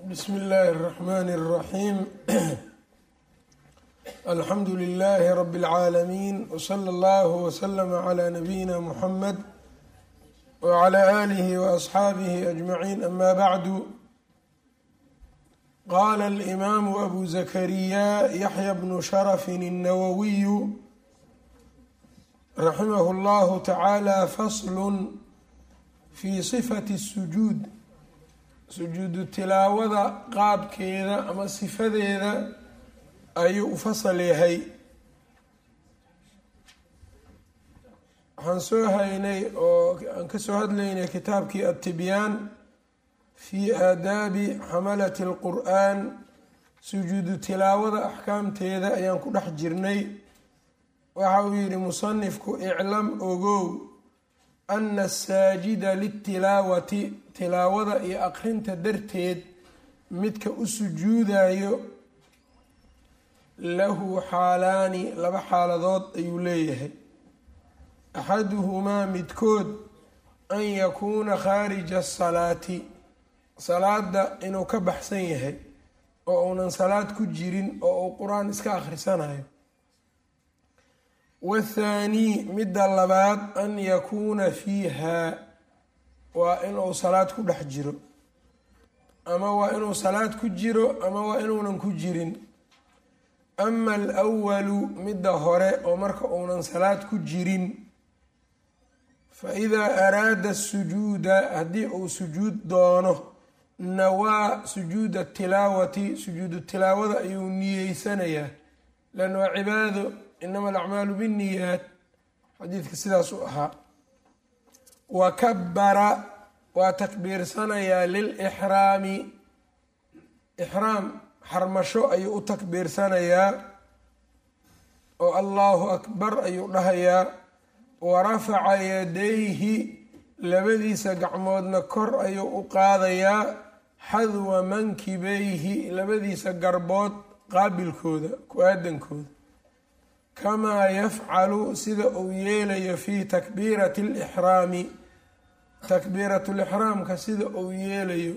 bsm اllahi الرحmn الرaxيm alxamdu لlh rb العaalمين وslى اllه وslm عlى نabيina mحamed وعlى آlih وأصxaabih أجمعين ama bعd qala الإmam أbu زkrya yaحyى bn شhrف النwwiy raximh اllah taعalى fasl fi صfaة الsجuud sujuudu tilaawada qaabkeeda ama sifadeeda ayuu u fasal yahay waxaan soo haynay oo aan kasoo hadlaynay kitaabkii adtibyaan fi aadaabi xamalati اlqur'an sujuudu tilaawada axkaamteeda ayaan ku dhex jirnay waxa uu yihi musanifku iclam ogow ana asaajida litilaawati tilaawada iyo aqrinta darteed midka u sujuudayo lahu xaalaani laba xaaladood ayuu leeyahay axaduhumaa midkood an yakuuna khaarija asalaati salaada inuu ka baxsan yahay oo uunan salaad ku jirin oo uu qur-aan iska akhrisanayo wathaanii midda labaad an yakuuna fiiha waa inuu salaad ku dhex jiro ama waa inuu salaad ku jiro ama waa inuunan ku jirin ama alwalu midda hore oo marka uunan salaad ku jirin fa idaa araada sujuuda haddii uu sujuud doono nawaa sujuuda tilaawati sujuudu tilaawada ayuu niyeysanayaa lan waa cibaado inama alacmaalu binniyaat xadiidka sidaas u ahaa wa kabara waa takbiirsanayaa lilixraami ixraam xarmasho ayuu u takbiirsanayaa oo allahu akbar ayuu dhahayaa wa rafaca yadayhi labadiisa gacmoodna kor ayuu u qaadayaa xadwa mankibayhi labadiisa garbood qaabilkooda ku-aadankooda kamaa yafcalu sida uu yeelayo fi takbiirati alixraami takbiiratu lixraamka sida uu yeelayo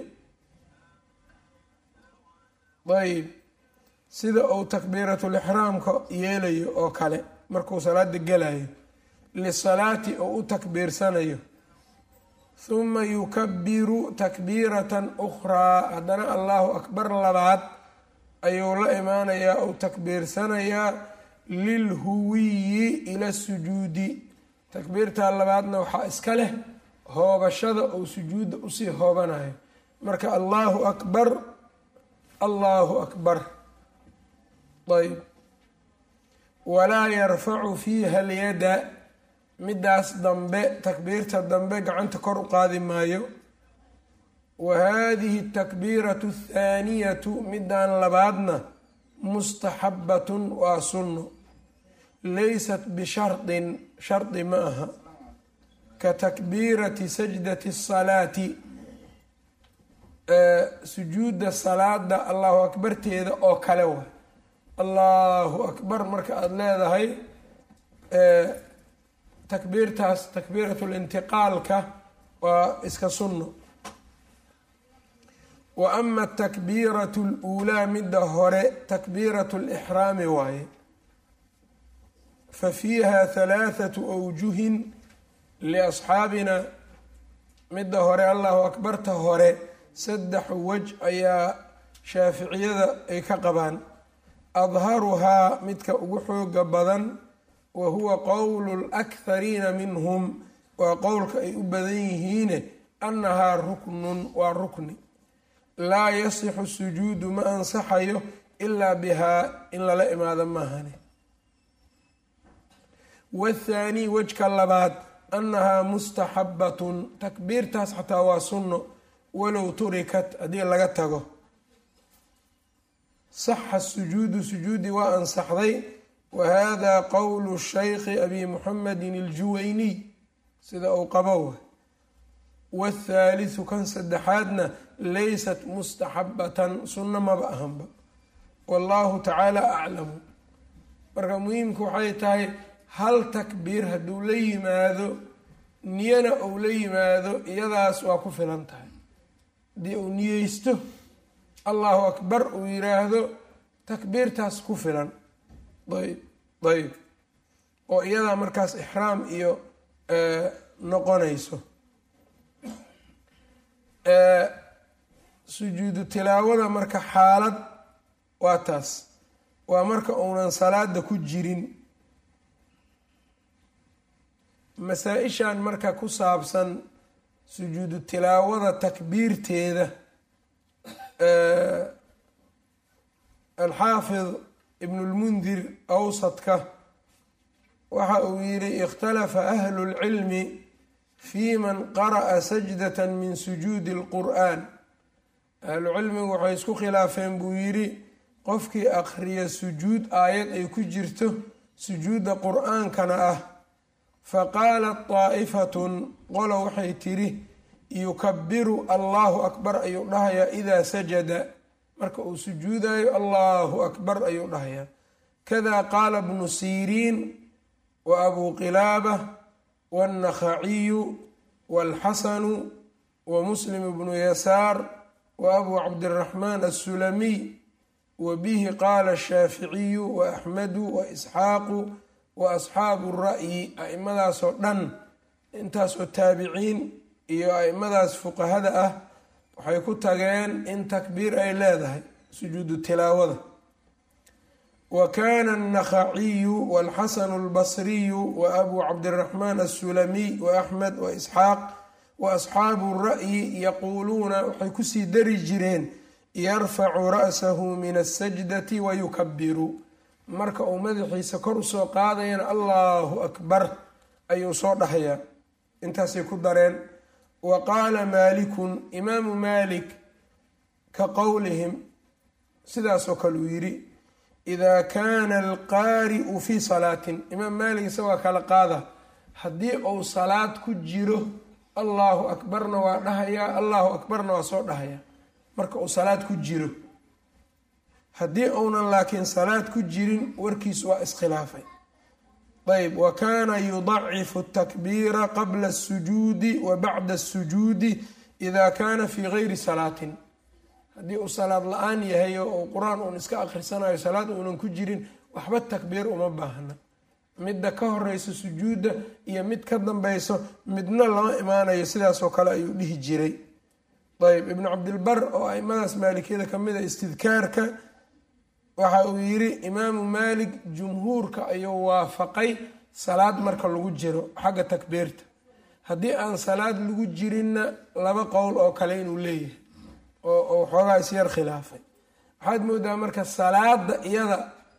ayb sida uu takbiiratulixraamka yeelayo oo kale markuu salaada gelayo lisalaati oo u takbiirsanayo huma yukabiru takbiiratan ukhraa haddana allahu akbar labaad ayuu la imaanayaa ou takbiirsanayaa lilhuwiyi ila sujuudi takbiirtaa labaadna waxaa iska leh hoobashada ou sujuudda usii hoobanayo marka allahu akbar allahu akbar ayb walaa yarfacu fiiha alyada midaas dambe takbiirta dambe gacanta kor u qaadi maayo wa hadihi atakbiiratu athaaniyatu midaan labaadna mustaxabatun waa sunno laysat bishardin shardi ma aha ka takbiirati sajdati asalaati sujuudda salaada allahu akbarteeda oo kale wa allahu akbar marka aada leedahay takbiirtaas takbiiratu lintiqaalka waa iska sunno wa ama atakbiiratu luulaa midda hore takbiiratu lixraami waaye fa fiiha halaathatu awjuhin liasxaabina midda hore allahu akbarta hore saddex wej ayaa shaaficiyada ay ka qabaan adharuhaa midka ugu xooga badan wa huwa qowlu lakhariina minhum waa qowlka ay u badan yihiine annahaa ruknun waa rukni laa yasixu sujuudu ma ansaxayo ilaa bihaa in lala imaado maahane wathaanii wejka labaad annahaa mustaxabatun takbiirtaas xataa waa sunno walow turikat haddii laga tago saxa sujuudu sujuudi waa ansaxday wa hada qowlu shaykhi abi muxamedin aljuwayniy sida uu qabo wathaalithu kan saddexaadna laysat mustaxabatan sunno maba ahanba wallahu tacaala aclamu marka muhiimku waxay tahay hal takbiir hadduu la yimaado niyana uu la yimaado iyadaas waa ku filan tahay haddii uu niyeysto allahu akbar uu yiraahdo takbiirtaas ku filan ayb ayb oo iyadaa markaas ixraam iyo noqonayso sujuudu tilaawada marka xaalad waa taas waa marka uunan salaada ku jirin masaa-ishan marka ku saabsan sujuudu tilaawada takbiirteeda alxaafid ibnulmundir awsadka waxa uu yidhi ikhtalafa ahlu lcilmi fi man qara'a sajdata min sujuudi اlqur'an ahlucilmigu waxay isku khilaafeen buu yidhi qofkii akhriya sujuud aayad ay ku jirto sujuudda qur-aankana ah faqaalat daa'ifatun qolo waxay tidhi yukabiru allahu akbar ayuu dhahayaa idaa sajada marka uu sujuudayo allahu akbar ayuu dhahayaa kada qaala bnu siriin wa abuu qilaaba wاnnakhaciyu wاlxasanu wa muslim bnu yasaar wa abuu cabdiraxmaan assulamiy wa bihi qaala ashaaficiyu wa axmedu wa isxaaqu wa asxaabu ra'yi a-imadaasoo dhan intaasoo taabiciin iyo a-imadaas fuqahada ah waxay ku tageen in takbiir ay leedahay sujuudu tilaawada wa kaana annakhaciyu walxasanu albasriyu wa abuu cabdiraxmaan assulamiy wa axmed wa isxaaq wa asxaabu ra'yi yaquuluuna waxay kusii dari jireen yarfacu ra'sahu min asajdati wa yukabiru marka uu madaxiisa kor usoo qaadayana allahu akbar ayuu soo dhahayaa intaasay ku dareen wa qaala maalikun imaamu maalik ka qowlihim sidaasoo kale uu yidhi idaa kaana alqaari'u fii salaatin imaam maalik isagoo kala qaada haddii uu salaad ku jiro allahu akbarna waa dhahayaa allahu akbarna waa soo dhahayaa marka uu salaad ku jiro haddii uunan laakiin salaad ku jirin warkiisu waa iskhilaafay ayb wa kaana yudacifu atakbiira qabla asujuudi wa bacda asujuudi ida kaana fii gayri salaatin haddii uu salaad la-aan yahay oo uu qur-aan uun iska akhrisanayo salaad uunan ku jirin waxba takbiir uma baahna midda ka horeysa sujuudda iyo mid ka dambeyso midna lama imaanayo sidaasoo kale ayuu dhihi jiray ayb ibnu cabdilbar oo aimadaas maalikiyada kamid a istidkaarka waxa uu yiri imaamu maalik jumhuurka ayuu waafaqay salaad marka lagu jiro xagga takbiirta haddii aan salaad lagu jirinna laba qowl oo kale inuu leeyahay oo xoogaa isyar khilaafay waxaad moodaa marka salaada iyada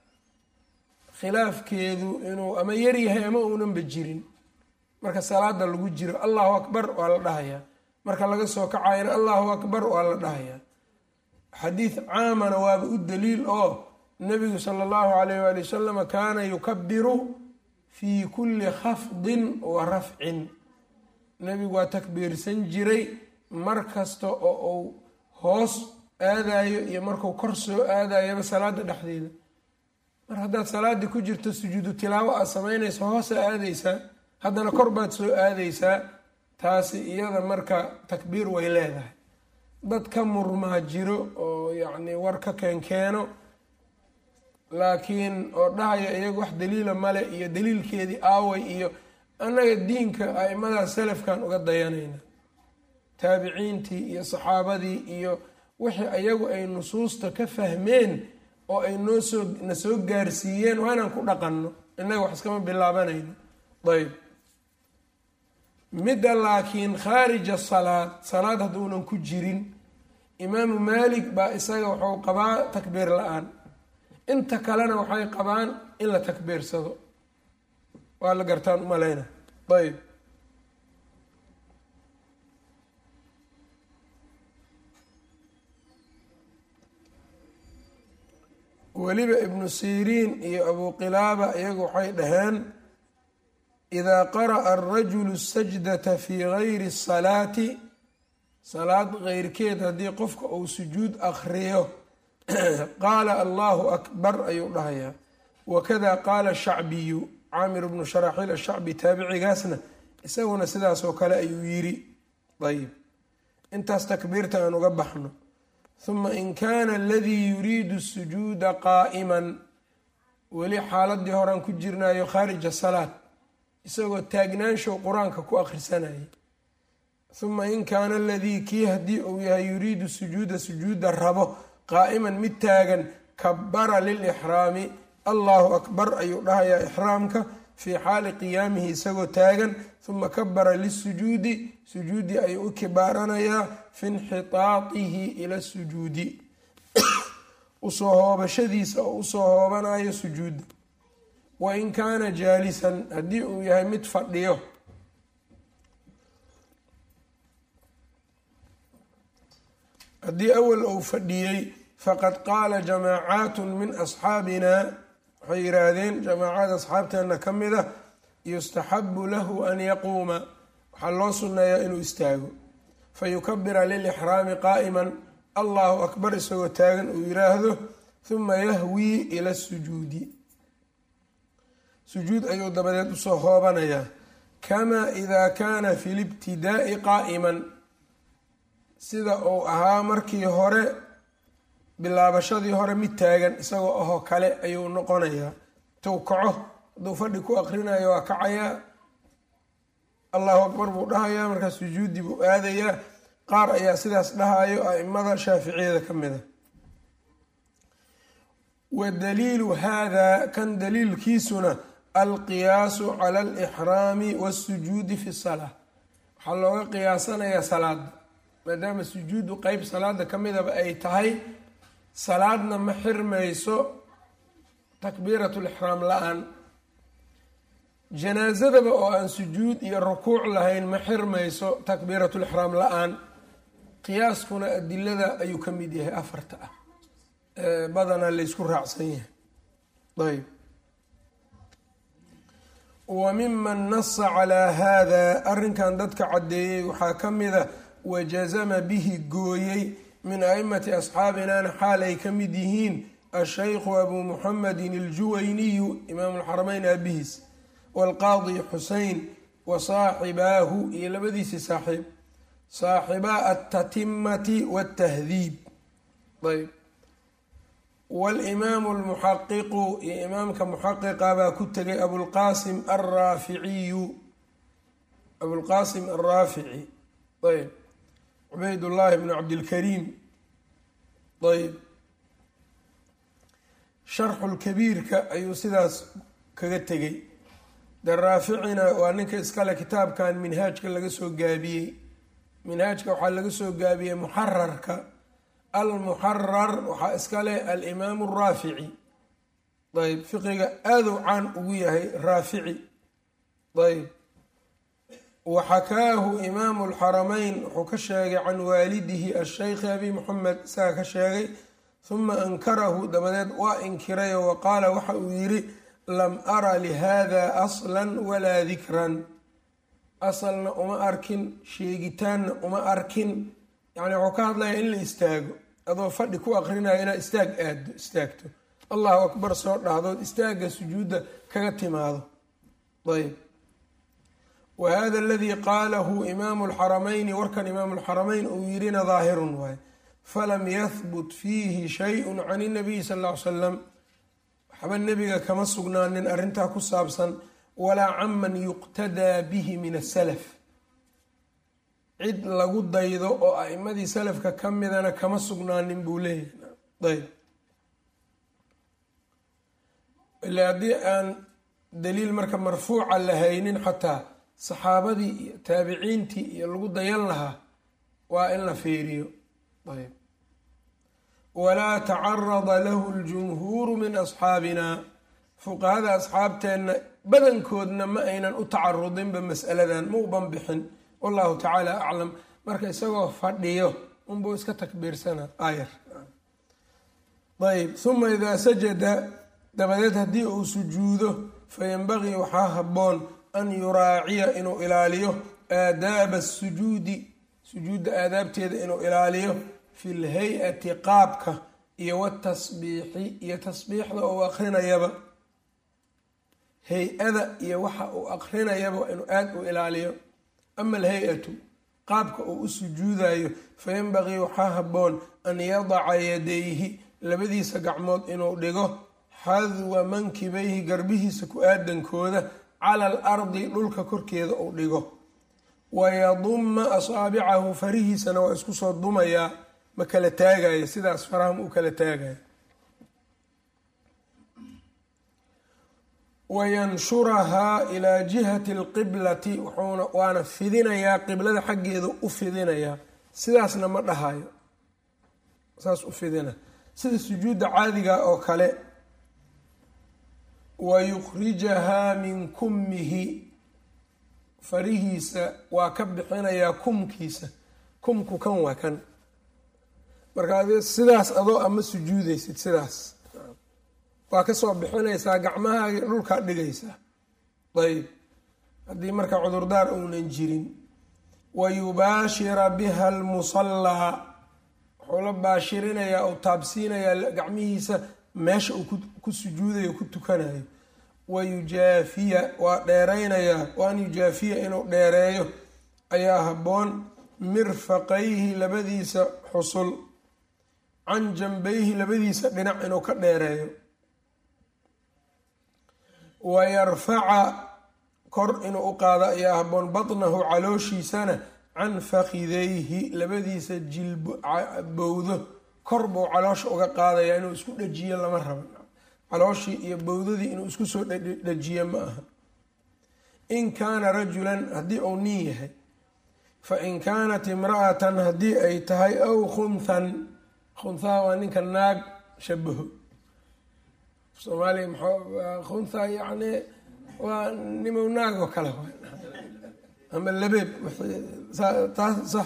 khilaafkeedu inuu ama yaryahay ama uunanba jirin marka salaada lagu jiro allahu akbar waa la dhahayaa marka laga soo kacayana allahu akbar waa la dhahayaa xadiid caamana waaba u daliil oo nabigu sala allahu alayh waali wasalama kaana yukabiru fii kulli khafdin wa rafcin nebigu waa takbiirsan jiray mar kasta oo uu hoos aadayo iyo marku kor soo aadayaba salaada dhexdeeda mar haddaad salaadii ku jirto sujuudu tilaawo aad samaynayso hoosa aadaysaa haddana kor baad soo aadaysaa taasi iyada marka takbiir way leedahay dad ka murmaa jiro oo yacni war ka keenkeeno laakiin oo dhahaya iyaga wax daliila male iyo daliilkeedii aaway iyo annaga diinka a-imadaas salafkan uga dayanayna taabiciintii iyo saxaabadii iyo wixii ayagu ay nusuusta ka fahmeen oo ay noo soo na soo gaarsiiyeen waa inaan ku dhaqanno innaga wax iskama bilaabanayno ayb midda laakiin khaarija salaad salaad hadduunan ku jirin imaamu maalik baa isaga wuxuu qabaa takbiir la-aan inta kalena waxay qabaan in la takbiirsado waa la gartaan umaleyna ayb weliba ibnu siriin iyo abuu qilaaba iyagu waxay dhaheen idaa qara'a arajulu sajdata fii gayri salaati salaad keyrkeed haddii qofka uu sujuud akhriyo qaala allahu akbar ayuu dhahayaa wakada qaala shacbiyu caamir bnu sharaxiil ashacbi taabicigaasna isaguna sidaasoo kale ayuu yiri ayb intaas takbiirta aan uga baxno huma in kaana aladii yuriidu sujuuda qaa'iman weli xaaladii horaan ku jirnayo khaarija salaad isagoo taagnaanshow qur-aanka ku akhrisanayay huma in kaana aladii kii haddii uu yahay yuriidu sujuuda sujuuda rabo qaa'iman mid taagan kabara lilixraami allahu akbar ayuu dhahayaa ixraamka fii xaali qiyaamihi isagoo taagan huma kabara lisujuudi sujuudi ayuu u kibaaranayaa fi inxitaatihi ila sujuudi usoo hoobashadiisa oo usoo hoobanayo sujuudda wa in kaana jaalisan haddii uu yahay mid fadhiyo haddii awal uu fadhiyey faqad qaala jamaacaat min asxaabina waxay yidhaahdeen jamaacad asxaabteena ka mid a yustaxabu lahu an yaquuma waxaa loo sunneeyaa inuu istaago fayukabira lilixraami qaa'iman allahu akbar isagoo taagan uu yiraahdo huma yahwii ila sujuudi sujuud ayuu dabadeed usoo hoobanayaa kamaa idaa kaana fi libtidaa'i qaa'iman sida uu ahaa markii hore bilaabashadii hore mid taagan isagoo ahoo kale ayuu noqonayaa tuu kaco hadduu fadhi ku aqrinayo waa kacayaa allahu akbar buu dhahayaa markaa sujuudi buu aadayaa qaar ayaa sidaas dhahayo a-imada shaaficiyada ka mid a wa daliilu hada kan daliilkiisuna alqiyaasu cala alixraami waasujuudi fi salaa waxaa looga qiyaasanayaa salaada maadaama sujuudu qeyb salaada ka midaba ay tahay salaadna ma xirmayso takbiirat lixraam la-aan janaasadaba oo aan sujuud iyo rukuuc lahayn ma xirmayso takbiirat lixraam la-aan qiyaaskuna adilada ayuu ka mid yahay afarta ah badanaa laysku raacsan yahay ayb wa miman nasa calaa hada arrinkan dadka caddeeyey waxaa ka mida wajazama bihi gooyey min aimati asxaabinana xaal ay ka mid yihiin ashaykhu abuu muxamedin aljuwayniyu imaamu lxarameyn aabihiis waalqaadi xusein wa saaxibaahu iyo labadiisii saaxiib saaxibaa altatimati waltahdiib ayb walimaamu almuxaqiqu iyo imaamka muxaqiqa baa ku tegay abulqaasim alraaficiyu abulqaasim alraafici ayb cubaydullaahi bnu cabdilkariim ayb sharxulkabiirka ayuu sidaas kaga tegay de raaficina waa ninka iskale kitaabkan minhaajka laga soo gaabiyey minhaajka waxaa laga soo gaabiyey muxararka almuxarar waxaa iskale alimaamu raafici ayb fiqiga aaduu caan ugu yahay raafici ayb waxakaahu imaamu lxarameyn wuxuu ka sheegay can waalidihi asheykhi abi moxamed isaga ka sheegay huma ankarahu dabadeed waa inkirayo wa qaala waxa uu yidhi lam ara lihada aslan walaa dikran asalna uma arkin sheegitaanna uma arkin yacni wuxuu ka hadlaya in la istaago adoo fadhi ku aqrinayo inaad istaag aado istaagto allahu akbar soo dhahdood istaagga sujuudda kaga timaado ayb wa hada aladii qaalahu imaamu lxarameyni warkan imaamu lxarameyn uu yirina daahirun waay falam yahbut fiihi shayun can inabiyi sal ll ly salam waxba nebiga kama sugnaanin arrintaa ku saabsan walaa caman yuqtadaa bihi min asalaf cid lagu daydo oo a'imadii salafka ka midana kama sugnaanin buu leeyahay ayb ila haddii aan daliil marka marfuuca la haynin xataa saxaabadii iyo taabiciintii iyo lagu dayan lahaa waa in la fiiriyo ayb walaa tacarada lahu ljumhuuru min asxaabina fuqahada asxaabteenna badankoodna ma aynan u tacarudinba mas'aladan ma u banbixin wallahu tacaala aclam marka isagoo fadhiyo unbuu iska takbiirsana aayar ayb huma idaa sajada dabadeed haddii uu sujuudo fayanbagii waxaa habboon an yuraaciya inuu ilaaliyo aadaaba asujuudi sujuudda aadaabteeda inuu ilaaliyo fi lhay-ati qaabka iyo watasbiixi iyo tasbiixda uu akrinayaba hay-ada iyo waxa uu akrinayaba inuu aada u ilaaliyo ama alhay-atu qaabka uu u sujuudayo fayanbaqii waxaa habboon an yadaca yadayhi labadiisa gacmood inuu dhigo xadwa mankibayhi garbihiisa ku aadankooda cala al ardi dhulka korkeeda uu dhigo wayaduma asaabicahu farihiisana waa isku soo dumayaa ma kala taagaya sidaas faraham u kala taagaya wayanshurahaa ilaa jihati alqiblati wuxuuna waana fidinayaa qiblada xaggeeda u fidinayaa sidaasna ma dhahayo saas u fidina sida sujuudda caadiga oo kale wayukhrijahaa min kummihi farihiisa waa ka bixinayaa kumkiisa kumku kan waa kan marka adi sidaas adoo ama sujuudaysid sidaas waa kasoo bixinaysaa gacmahaagi dhulkaa dhigaysaa ayb haddii marka cudurdaar uunan jirin wa yubaashira biha almusallaa wuxuu la baashirinayaa ou taabsiinayaa gacmihiisa meesha uu ku sujuudayo ku tukanayo wa yujaafiya waa dheeraynayaa wa an yujaafiya inuu dheereeyo ayaa habboon mirfaqayhi labadiisa xusul can janbayhi labadiisa dhinac inuu ka dheereeyo wa yarfaca kor inuu u qaado ayaa habboon batnahu calooshiisana can fakidayhi labadiisa jilbowdo kor buu caloosha uga qaadayaa inuu isku dhajiyo lama rabo calooshii iyo bowdadii inuu isku soo dhajiyo ma aha in kaana rajulan haddii uu nin yahay fa in kaanat imra'atan haddii ay tahay aw khunhan khunhaha waa ninka naag shabaho soomaaliya maxaa khuntha yacni waa nimow naag oo kale ama labeeb taas sax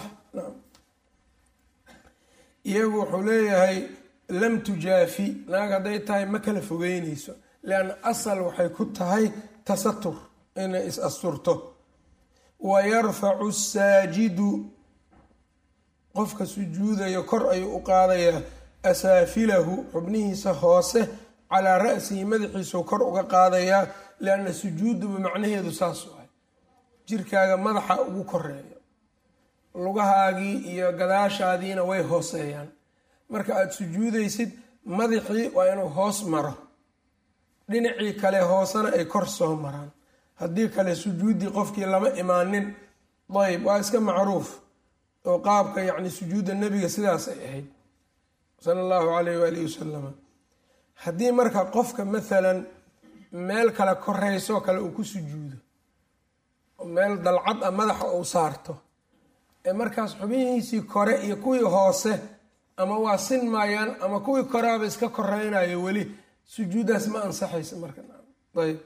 iyagu wuxuu leeyahay lam tujaafi naag hadday tahay ma kala fogeyneyso lianna asal waxay ku tahay tasatur inay is asturto wa yarfacu asaajidu qofka sujuudayo kor ayuu u qaadayaa asaafilahu xubnihiisa hoose calaa ra'sihi madaxiisuu kor uga qaadayaa lianna sujuuduba macnaheedu saas waay jirkaaga madaxa ugu koreeyo lugahaagii iyo gadaashaadiina way hooseeyaan marka aada sujuudaysid madaxii waa inuu hoos maro dhinacii kale hoosena ay kor soo maraan haddii kale sujuuddii qofkii lama imaanin dayb waa iska macruuf oo qaabka yacni sujuudda nebiga sidaasay ahayd sala allahu calayh waalihi wasalama haddii marka qofka maalan meel kale koreysoo kale uu ku sujuudo meel dalcad a madaxa uu saarto ee markaas xubihiisii kore iyo kuwii hoose ama waa sin maayaan ama kuwii koreaba iska koreynayo weli sujuuddaas ma ansaxaysa marka ayb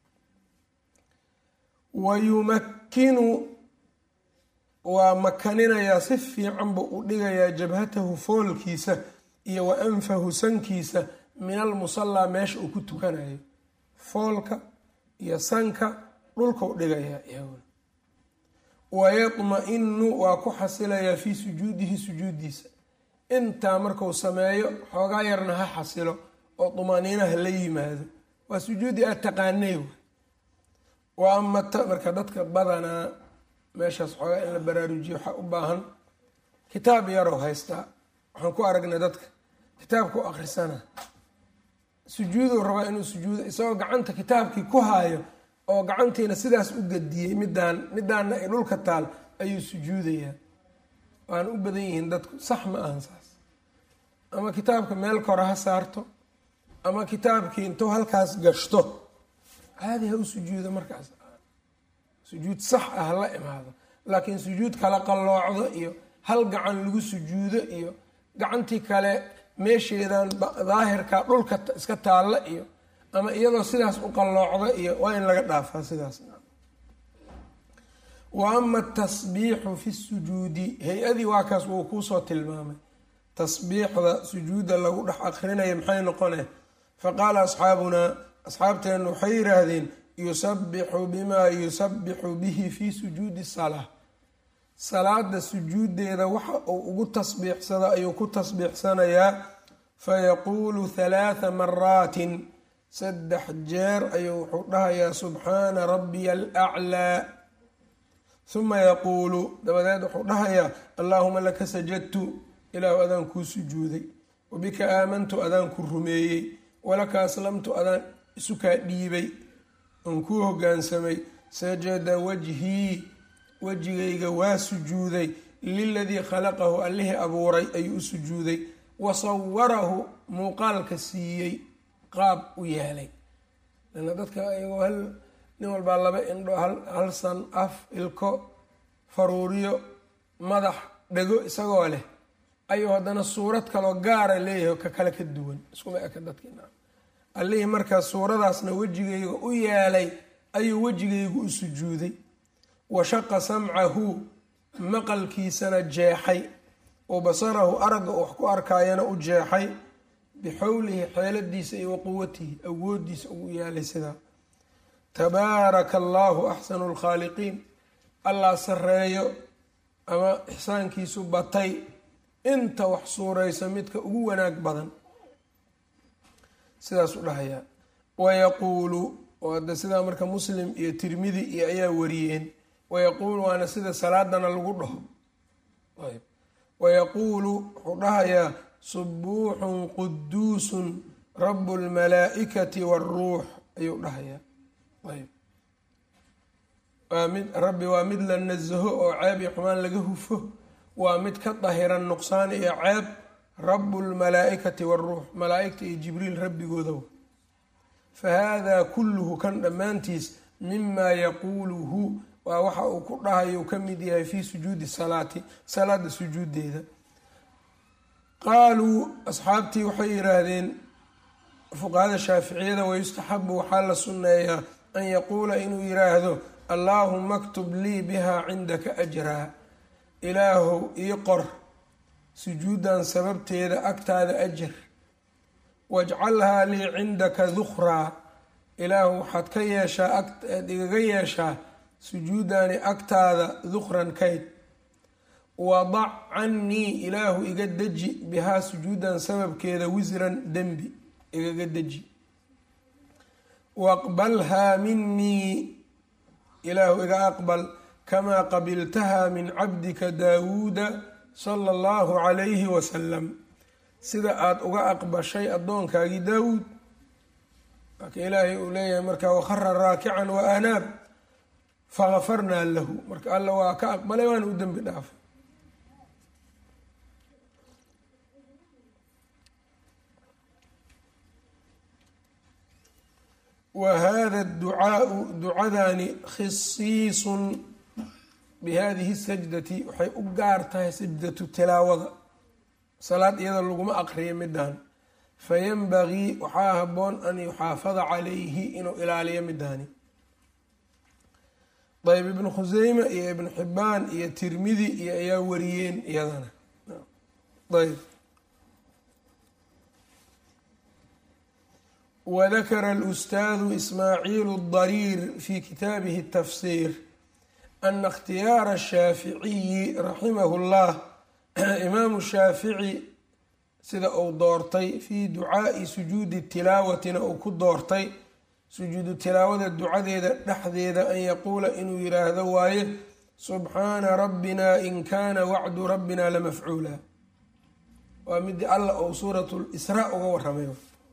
wa yumakkinu waa makaninayaa si fiican buu u dhigayaa jabhatahu foolkiisa iyo wa anfahu sankiisa min almusallaa meesha uu ku tukanayo foolka iyo sanka dhulkau dhigayaa iyaguna wayadma-inu waa ku xasilayaa fii sujuudihi sujuudiisa intaa marku sameeyo xoogaa yarna ha xasilo oo dumaaniinaha la yimaado waa sujuudi aad taqaanay wa amata marka dadka badanaa meeshaas xoogaa in la baraarujiyo waxaa u baahan kitaab yarow haystaa waxaan ku aragnay dadka kitaabka u akhrisana sujuuduu rabaa inuu sujuudo isagoo gacanta kitaabkii ku haayo oo gacantiina sidaas u gadiyey midaan midaanna ay dhulka taal ayuu sujuudayaa waana u badan yihiin dadku sax ma ahan saas ama kitaabka meel kore ha saarto ama kitaabkii intuu halkaas gashto caadi ha u sujuudo markaas sujuud sax ah la imaado laakiin sujuud kala qalloocdo iyo hal gacan lagu sujuudo iyo gacantii kale meesheedan daahirka dhulka iska taalla iyo ama iyadoo sidaas u qalloocda iyo waa in laga dhaafaa sidaas wa ama atasbiixu fi sujuudi hay-adii waa kaas wuu kuusoo tilmaamay tasbiixda sujuudda lagu dhex akrinaya maxay noqone faqaala asxaabunaa asxaabteennu waxay yidhaahdeen yusabixu bimaa yusabixu bihi fi sujuudi salaa salaada sujuuddeeda waxa uu ugu tasbiixsado ayuu ku tasbiixsanayaa fayaquulu halaatha maraatin saddex jeer ayuu wuxuu dhahayaa subxaana rabbiya alaclaa huma yaquulu dabadeed wuxuu dhahayaa allaahuma laka sajadtu ilaahu adaan kuu sujuuday wabika aamantu adaan ku rumeeyey walaka aslamtu adaan isukaa dhiibay oon kuu hogaansamay sajada wajhii wejigayga waa sujuuday liladii khalaqahu allihii abuuray ayuu u sujuuday wa sawarahu muuqaalka siiyey qaab u yeelay lana dadka ayagoo hal nin walbaa laba indho hal san af ilko faruuriyo madax dhego isagoo leh ayuu haddana suurad kaloo gaara leeyahay ka kale ka duwan iskuma eka dadkiina allihii markaa suuradaasna wejigayga u yeelay ayuu wejigaygu u sujuuday wa shaqa samcahu maqalkiisana jeexay wa basarahu aragga wax ku arkaayana u jeexay bixowlihi xeeladiisa iyo wa quwatihi awoodiisa ugu yeelay sidaa tabaaraka allaahu axsanu lkhaaliqiin allah sareeyo ama ixsaankiisu batay inta wax suuraysa midka ugu wanaag badan sidaasuu dhahayaa wayaquulu oo hadda sidaa marka muslim iyo tirmidi iyo ayaa wariyeen wayaquulu waana sida salaadana lagu dhaho wayaquulu wuxuu dhahayaa subuuxun quduusun rabu lmalaa'ikati waaruux ayuu dhahayaa ayb waa mid rabbi waa mid la nasaho oo ceeb iyo xumaan laga hufo waa mid ka dahiran nuqsaan iyo ceeb rabu lmalaa'ikati waaruux malaa'igta iyo jibriil rabbigooda fa haadaa kulluhu kan dhammaantiis mimaa yaquuluhu waa waxa uu ku dhahayo uu ka mid yahay fii sujuudi salaati salaada sujuudeeda qaaluu asxaabtii waxay yidhaahdeen fuqahada shaaficiyada wayustaxabu waxaa la sunneeyaa an yaquula inuu yidhaahdo allaahuma aktub lii bihaa cindaka ajraa ilaahow ii qor sujuudan sababteeda agtaada ajar wajcalhaa lii cindaka dukraa ilaahu waxaad ka yeeshaa aad igaga yeeshaa sujuudani agtaada dukran kayd wadac cannii ilaahu iga deji bihaa sujuudan sababkeeda wisran dembi igaga deji waqbalhaa minii ilaahu iga aqbal kamaa qabiltaha min cabdika daawuuda sala allahu calayhi wasalam sida aada uga aqbashay addoonkaagii daawuud marka ilaahay uu leeyahay marka wakhara raakican wa anaab fagafarnaa lahu marka alla waa ka aqbalay waana u dembi dhaafay wa hada ducaau ducadani khisiisun bihadihi sajdati waxay u gaar tahay sajdatu tilaawada salaad iyada laguma aqriyo midaan fayanbagii waxaa haboon an yuxaafada calayhi inuu ilaaliyo midaani ayb ibnu khuseyme iyo ibnu xibaan iyo tirmidi iyo ayaa wariyeen iyadana ayb wadakara alustaadu ismaaciil اdariir fi kitaabihi الtafsir ana اkhtiyaara الshaaficiyi raximah اllah imaamu shaafici sida uu doortay fii ducaai sujuudi tilaawatina uu ku doortay sujuudu tilaawada ducadeeda dhexdeeda an yaquula inuu yiraahdo waaye subxaana rabbina in kaana wacdu rabbina lamafcuula waa midii alla ou suurat lisraa uga waramay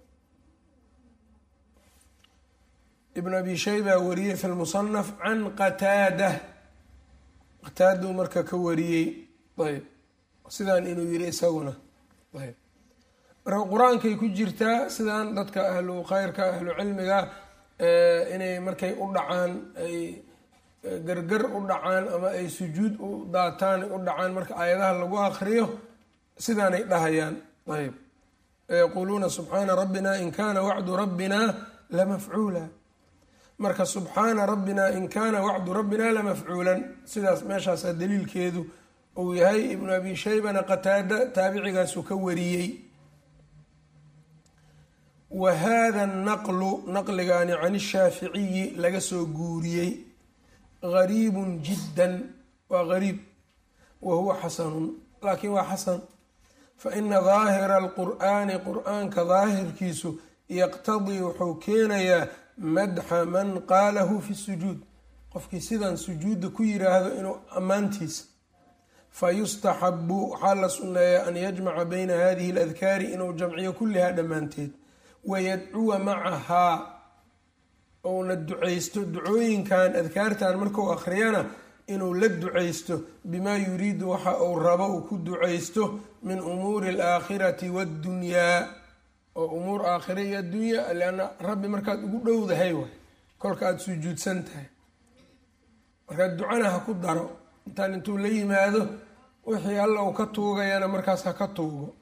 ibn abi shayba wariyey fi lmusanaf can qataada qataaduu marka ka wariyey ayb sidaan inuu yiri isaguna ayb marka qur-aankay ku jirtaa sidaan dadka ahlu khayrka ahlu cilmiga inay markay u dhacaan ay gargar u dhacaan ama ay sujuud u daataan u dhacaan marka aayadaha lagu akriyo sidaanay dhahayaan ayb yaquuluuna subxaana rabbina in kana wacdu rabbina lamafcuula marka subxaana rabbina in kana wacdu rabbina lamafcuulan sidaas meeshaasaa daliilkeedu uu yahay ibnu abi shaybana qataada taabicigaasuu ka wariyey wa hada naqlu naqligani can ishaaficiyi laga soo guuriyey gariibun jiddan waa gariib wa huwa xasanun laakiin waa xasan faina daahira alqur'aani qur'aanka daahirkiisu yaqtadii wuxuu keenayaa madxa man qaalahu fi sujuud qofkii sidan sujuudda ku yiraahdo inuu ammaantiisa fa yustaxabu waxaa la sunneeyaa an yajmaca bayna hadihi aladkaari inuu jamciyo kullihaa dhammaanteed wayadcuwa macahaa uuna ducaysto ducooyinkan adkaartan markuu akhriyana inuu la ducaysto bimaa yuriidu waxa uu rabo uu ku ducaysto min umuuri alaakhirati waddunyaa oo umuur aakhira iyo addunya leanna rabbi markaad ugu dhowdahay waay kolka aada sujuudsan tahay markaad ducana ha ku daro intaan intuu la yimaado wixii alla uu ka tuugayana markaas ha ka tuugo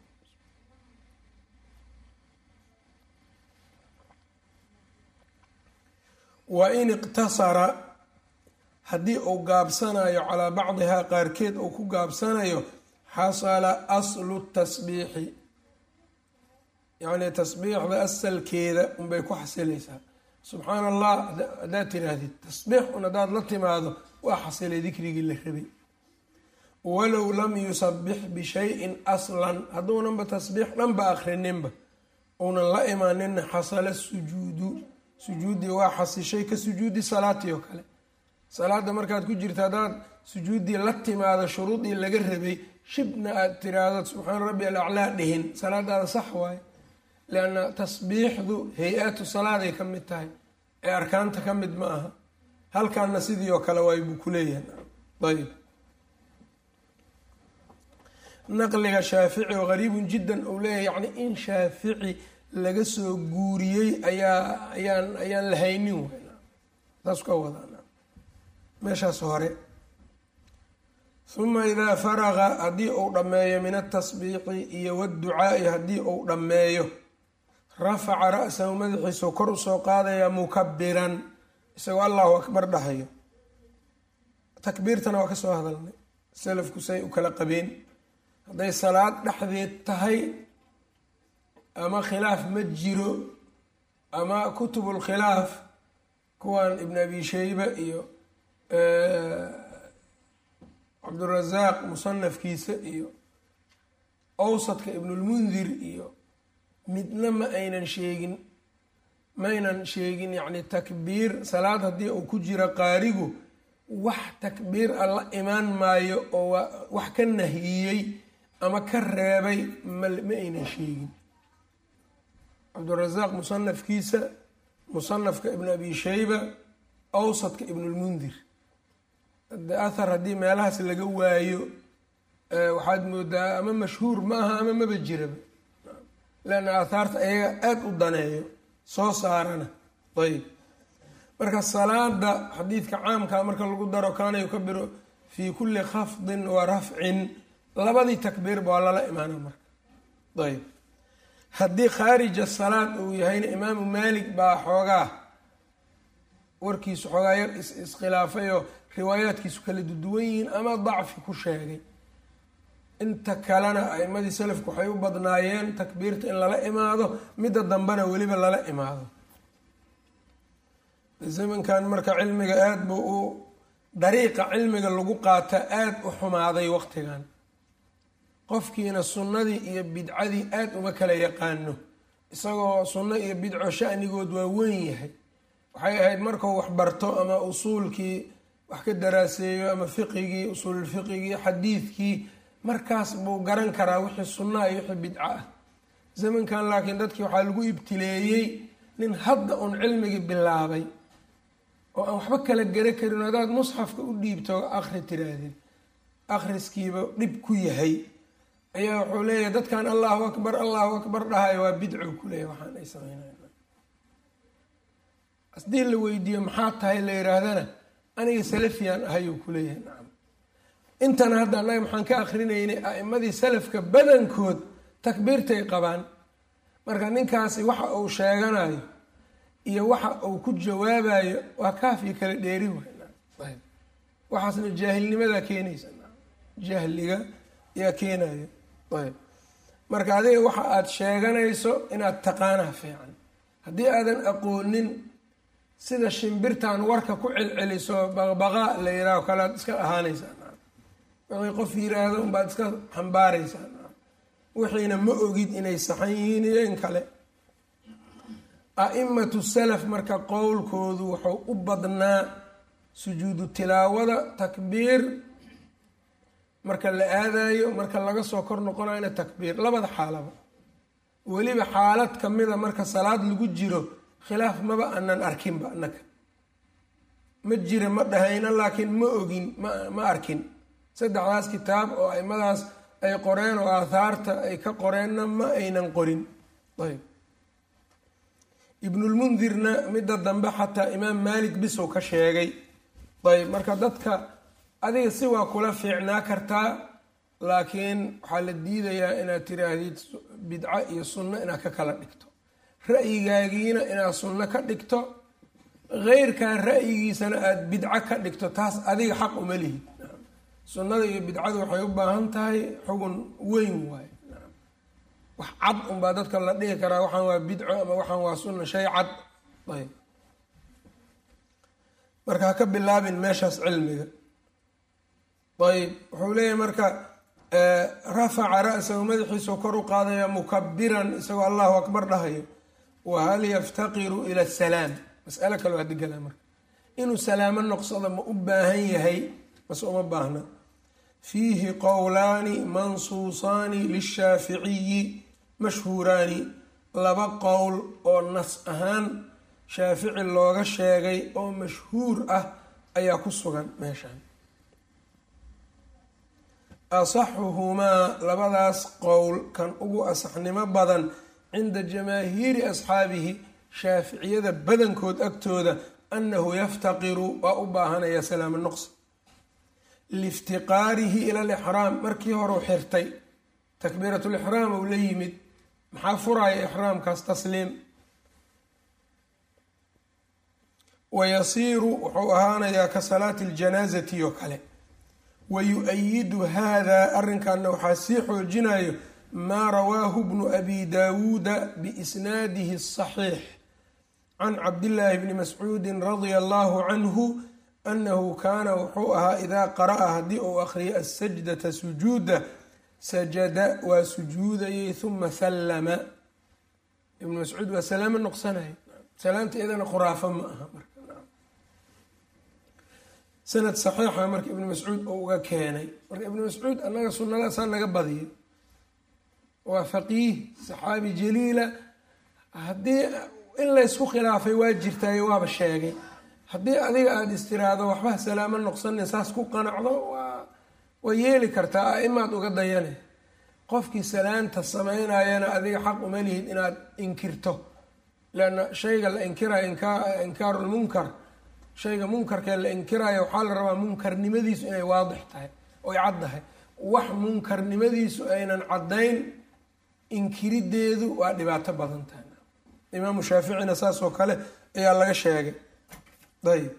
wa in iqtasara haddii uu gaabsanayo calaa bacdihaa qaarkeed uu ku gaabsanayo xasala aslu tasbiixi yacni tasbiixda asalkeeda unbay ku xasilaysaa subxaana allah haddaad tiraahdid tasbiix un haddaad la timaado waa xasilay dikrigii la rabay walow lam yusabix bishayin aslan hadduunanba tasbiix dhanba akhrininba uunan la imaaninna xasala sujuudu sujuuddii waa xasishay ka sujuudi salaatii oo kale salaada markaad ku jirto haddaad sujuuddii la timaado shuruudii laga rabay shibna aad tiraahdo subxaana rabbi alaclaa dhihin salaadaada sax waaye lianna tasbiixdu hay-atu salaaday ka mid tahay ee arkaanta ka mid ma aha halkaana sidii oo kale waay buu ku leeyahay ayb naqliga shaafici oo qariibun jiddan uu leeyahay yacni in shaafici laga soo guuriyey ayaa ayaan ayaan la haynin weyn taas ka wadaa meeshaas hore uma idaa faraqa haddii uu dhammeeyo min atasbiiqi iyo waadducaa'i haddii uu dhammeeyo rafaca ra-sahu madaxiisuu kor usoo qaadaya mukabiran isagoo allahu akbar dhahayo takbiirtana waa ka soo hadalnay salafku say u kala qabeen hadday salaad dhexdeed tahay ama khilaaf ma jiro ama kutubulkhilaaf kuwan ibn abi sheyba iyo cabdurasaaq musanafkiisa iyo awsadka ibnulmundir iyo midna ma aynan sheegin maynan sheegin yacni takbiir salaad haddii uu ku jiro qaarigu wax takbiir a la imaan maayo oo wax ka nahiyey ama ka reebay ma ma aynan sheegin cabdurasaaq musanafkiisa musanafka ibn abi sheyba awsadka ibnulmundir de athar haddii meelahaas laga waayo waxaad moodaa ama mashhuur ma aha ama maba jiraba leanna aathaarta ayaga aada u daneeyo soo saarana ayb marka salaada xadiidka caamkaa marka lagu daro kaana yukabiru fii kulli khafdin wa rafcin labadii takbiirba waa lala imaana marka ayb haddii khaarija salaad uu yahayna imaamu maalik baa xoogaa warkiisu xoogaa yar iskhilaafayoo riwaayaadkiisu kala duduwan yihiin ama dacfi ku sheegay inta kalena aimadii salafku waxay u badnaayeen takbiirta in lala imaado midda dambena weliba lala imaado zamankan marka cilmiga aada buu u dariiqa cilmiga lagu qaata aada u xumaaday waqtigan qofkiina sunnadii iyo bidcadii aada uma kala yaqaano isagoo sunno iyo bidco shanigood waa weyn yahay waxay ahayd markuu wax barto ama usuulkii wax ka daraaseeyo ama fiqigii usuululfiqigii xadiidkii markaas buu garan karaa wixii sunna iyo wixii bidco ah zamankan laakiin dadkii waxaa lagu ibtileeyey nin hadda uun cilmigii bilaabay oo aan waxba kala gara karin haddaad musxafka u dhiibto akri tiraahdeen akhriskiiba dhib ku yahay ayaa wuxuu leeyahay dadkan allahu akbar allahu akbar dhahayo waa bidco kuleeyahy waxaan ay sameynay haddii la weydiiyo maxaa tahay la yihaahdana aniga salafiyaan ahayuu kuleeyahay nacam intana hadda annaga maxaan ka akrinaynay a'imadii salafka badankood takbiirtay qabaan marka ninkaasi waxa uu sheeganayo iyo waxa uu ku jawaabayo waa kaafiyo kala dheeri waay waxaasna jaahilnimadaa keenaysa jahliga yaa keenayo ayb marka adiga waxa aada sheeganayso inaad taqaanaha fiican haddii aadan aqoonin sida shimbirtan warka ku celceliso baqbaqaa la yihaaho kale aad iska ahaanaysaa wixii qof yiraahdo unbaad iska xambaaraysaa wixiina ma ogid inay saxan yihiin iyo in kale a-imatu salaf marka qowlkoodu wuxuu u badnaa sujuudu tilaawada takbiir marka la aadayo marka laga soo kor noqonayna takbiir labada xaalaba weliba xaalad kamida marka salaad lagu jiro khilaaf maba aanan arkinba annaka ma jira ma dhahayna laakiin ma ogin ma arkin saddexdaas kitaab oo aimadaas ay qoreen oo aathaarta ay ka qoreenna ma aynan qorin ayb ibnulmundirna midda dambe xataa imaam maalik bisow ka sheegay ayb marka dadka adiga si waa kula fiicnaa kartaa laakiin waxaa la diidayaa inaad tiraahdid bidco iyo sunno inaad ka kala dhigto ra'yigaagiina inaad sunno ka dhigto heyrkaa ra'yigiisana aada bidco ka dhigto taas adiga xaq uma lihid sunnada iyo bidcadu waxay u baahan tahay xugun weyn waaye wax cad unbaa dadka la dhihi karaa waxaan waa bidco ama waxaan waa sunna shay cad ayb marka ha ka bilaabin meeshaas cilmiga ayb wuxuu leeyahay marka rafaca ra-sahu madaxiisao kor u qaadaya mukabiran isagoo allahu akbar dhahayo wa hal yaftaqiru ila asalaam masalo kale waa digala marka inuu salaamo noqsado ma u baahan yahay mase uma baahna fiihi qowlaani mansuusaani lishaaficiyi mashhuuraani laba qowl oo nas ahaan shaafici looga sheegay oo mashhuur ah ayaa ku sugan meeshan asaxuhumaa labadaas qowl kan ugu asaxnimo badan cinda jamaahiiri asxaabihi shaaficiyada badankood agtooda annahu yaftaqiru waa u baahanaya salaamo noqsi liiftiqaarihi ila lixraam markii horeu xirtay takbiiratulixraam ou la yimid maxaa furaya ixraamkaas tasliim wayasiiru wuxuu ahaanayaa ka salaati ljanaasati oo kale wayu-ayidu hada arrinkanna waxaa sii xoojinayo maa rawaahu bnu abi daawuuda biisnaadihi asaxiix can cabdillaahi bni mascuudin radia allahu canhu annahu kaana wuxuu ahaa idaa qara'a haddii uu akhriyo asajdata sujuuda sajada waa sujuudayay huma sallama ibnu mascuud waa salaamo noqsanaya salaamta iyadana khuraafo ma aha marka sanad saxiixa marka ibnu mascuud oo uga keenay marka ibnu mascuud annaga sunnadaasaa naga badiyo waa faqiih saxaabi jaliila haddii in laysku khilaafay waa jirtaayo waaba sheegay haddii adiga aada istiraahdo waxba salaamo noqsanin saas ku qanacdo waa waa yeeli kartaa a-imaad uga dayane qofkii salaanta sameynayana adiga xaq uma lihid inaad inkirto leanna shayga la inkirayo inkaarulmunkar shayga munkarkee la inkirayo waxaa la rabaa munkarnimadiisu inay waadix tahay oy caddahay wax munkarnimadiisu aynan caddayn inkirideedu waa dhibaato badan tahay imaamu shaaficina saas oo kale ayaa laga sheegay ayb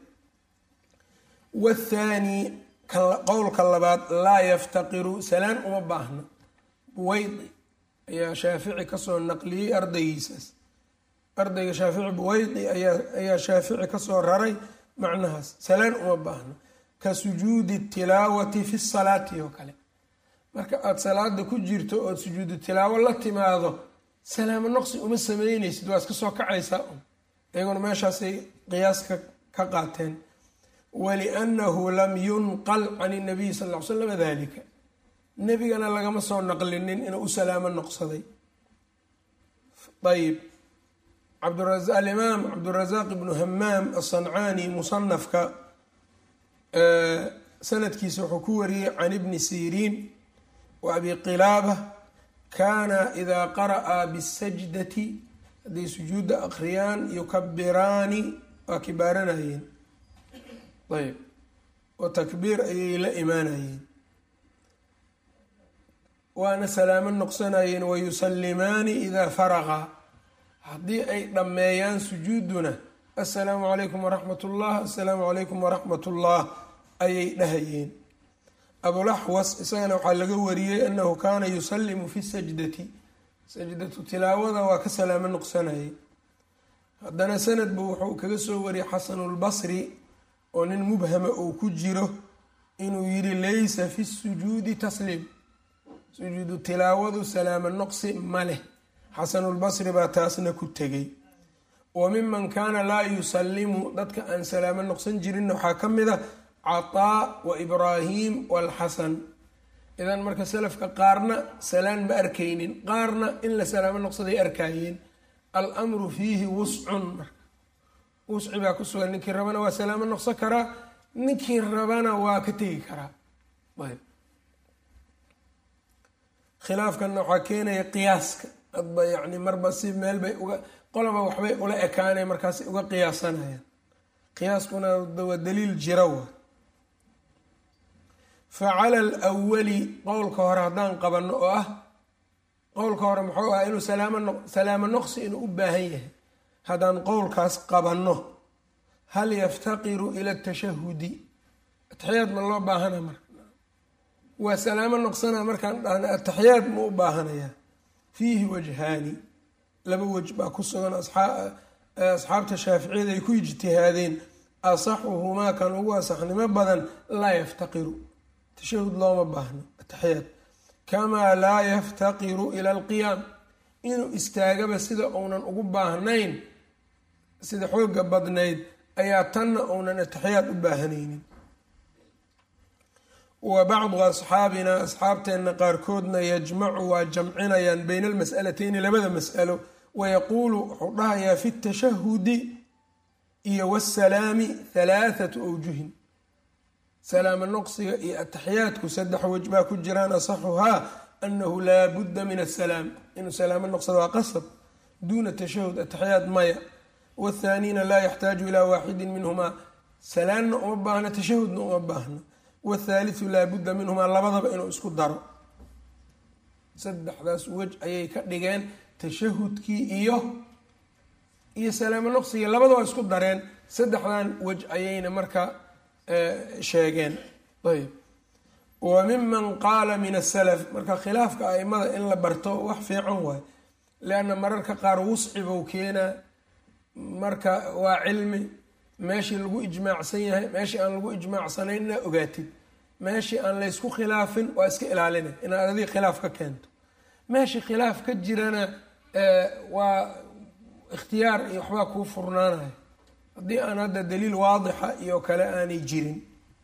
wathaani qowlka labaad laa yaftaqiru salaan uma baahna buweydi ayaa shaafici kasoo naqliyey ardaygiisaas ardayga shaafici buweydi ayaa shaafici kasoo raray macnahaas salaan uma baahna ka sujuudi tilaawati fi salaati oo kale marka aada salaada ku jirto ood sujuudu tilaawo la timaado salaamo noqsi uma sameyneysid waa iska soo kacaysaa un iyaguna meeshaasay qiyaaska ka qaateen waliannahu lam yunqal can inabiyi sal ll ly slam dalika nebigana lagama soo naqlinin inuu u salaamo noqsaday ayb alimaam cabdurazaaq ibnu hamaam asancaani musanafka sanadkiisa wuxuu ku wariyey can ibni siriin wa abi qilaaba kaana idaa qara'a bisajdati hadday sujuudda akhriyaan yukabiraani waa kibaaranayeen ayb oo takbiir ayay la imaanayeen waana salaamo noqsanayeen wayusalimaani idaa faraqa haddii ay dhammeeyaan sujuuduna assalaamu calaykum waraxmat ullah assalaamu calaykum waraxmat ullah ayay dhahayeen abulaxwas isagana waxaa laga wariyey annahu kaana yusalimu fi sajdati sajdatu tilaawada waa ka salaamo noqsanayay haddana sanad buu wuxuu kaga soo wariyey xasanulbasri oo nin mubhama uu ku jiro inuu yidhi laysa fi sujuudi tasliim sujuudu tilaawadu salaamo noqsi ma leh xasanulbasri baa taasna ku tegay wa miman kaana laa yusalimu dadka aan salaamo noqsan jirinna waxaa ka mid a cataa wa ibraahim walxasan idan marka salafka qaarna salaan ma arkaynin qaarna in la salaamo noqsaday arkaayeen almru fiihi wuscun marka wusci baa ku sugan ninkii rabana waa salaamo noqsan karaa ninkii rabana waa ka tegi karaa ayb khilaafkanna waxaa keenaya qiyaaska adba yani marba si meel bay uga qolaba waxbay ula ekaanay markaasay uga qiyaasanayaan qiyaaskuna waa daliil jira wa fa cala alwali qowlka hore haddaan qabanno oo ah qowlka hore muxuu ah inuu salaamo noqsi inuu u baahan yahay haddaan qowlkaas qabanno hal yaftaqiru ila tashahudi ataxiyaad ma loo baahana marka waa salaamo noqsana markaan dhahna ataxiyaad ma u baahanaya fiihi wajhaani laba wej baa ku sugan asxaabta shaaficiyada ay ku ijtihaadeen asaxuhumaa kan ugu asaxnimo badan laa yaftaqiru tashahud looma baahno ataxiyaad kamaa laa yaftaqiru ila alqiyaam inuu istaagaba sida uunan ugu baahnayn sida xooga badnayd ayaa tanna uunan ataxiyaad u baahanaynin wa bacdu asxaabina asxaabteenna qaarkoodna yajmacu waa jamcinayaan bayna almas'alateyni labada mas'alo wayaquulu wuxuu dhahayaa fi tashahudi iyo wasalaami halaathatu awjuhin salaamo noqsiga iyo ataxiyaadku saddex wej baa ku jiraan asaxuhaa anahu laa budda min asalaam inuu salaamo noqsado waa qasab duuna tashahud ataxiyaad maya wathaaniina laa yaxtaaju ilaa waaxidin minhumaa salaanna uma baahna tashahudna uma baahna wthaalithu laa budda minhumaa labadaba inuu isku daro saddexdaas wej ayay ka dhigeen tashahudkii iyo iyo salaamo noqsigii labada waa isku dareen saddexdan wej ayayna marka sheegeen ayb wa miman qaala min asalaf marka khilaafka aimada in la barto wax fiican waay leanna mararka qaar wuscibou keenaa marka waa cilmi meeshii lagu ijmaacsan yahay meeshii aan lagu ijmaacsanayn inaa ogaatid meeshii aan laysku khilaafin waa iska ilaalina inaad adig khilaaf ka keento meeshii khilaaf ka jirana waa ikhtiyaar iyo waxbaa kuu furnaanaya haddii aan hadda daliil waadixa iyo kale aanay jirin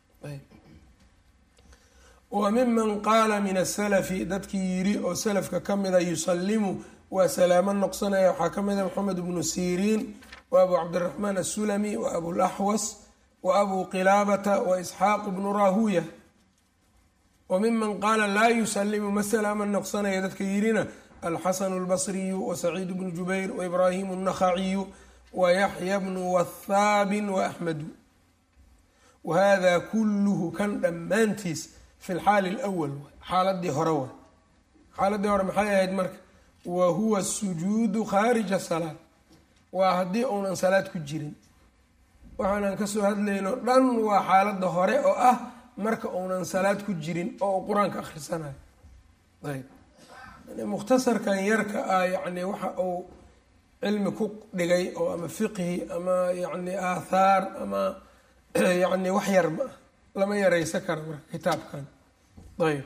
wa miman qaala min asalafi dadkii yiri oo salafka ka mida yusalimu waa salaamo noqsanaya waxaa ka mida maxamed bnu siriin wa abu cabdiraxmaan asulami wa abulaxwas wa abu qilaabata wa isxaaq bnu rahuya wa miman qaala laa yusalimu ma salaama noqsanaya dadka yirina alxasanu lbasriyu wa saciid bnu jubayr wa ibraahimu الnakhaciyu wa yaxya bnu wathaabin wa axmedu wahada kuluhu kan dhammaantiis fi lxaali اlأwal xaaladii hore wa xaaladii hore maxay ahayd marka wa huwa sujuudu khaarija salaad waa haddii uunan salaad ku jirin waxaanan kasoo hadlayno dhan waa xaaladda hore oo ah marka uunan salaad ku jirin oo uu qur-aanka akhrisanayo ayb mukhtasarkan yarka ah yacni waxa uu cilmi ku dhigay oo ama fiqhi ama yacni aathaar ama yacni wax yar ma ah lama yareysan karo marka kitaabkan ayb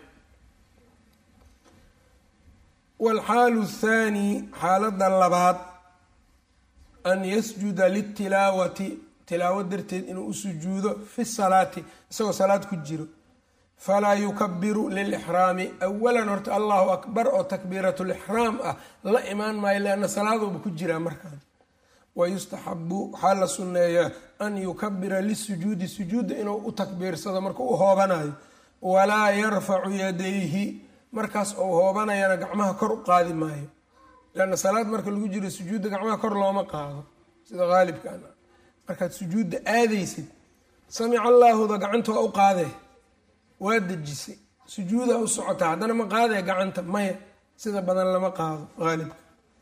waalxaalu thaani xaaladda labaad an yasjuda litilaawati tilaawo darteed inuu u sujuudo fi salaati isagoo salaad ku jiro falaa yukabiru lilixraami awalan horta allahu akbar oo takbiiratulixraam ah la imaan maayo leanna salaaduuba ku jiraa markaan wayustaxabu waxaa la sunneeyaa an yukabira lisujuudi sujuudda inuu u takbiirsado marka u hoobanayo walaa yarfacu yadayhi markaas ou hoobanayana gacmaha kor u qaadi maayo leanna salaad marka lagu jiro sujuudda gacmaha kor looma qaado sida haalibkan markaad sujuudda aadaysid samica allaahuda gacanta waa u qaadee waa dejisay sujuuda u socotaa haddana ma qaadee gacanta maya sida badan lama qaado haalibka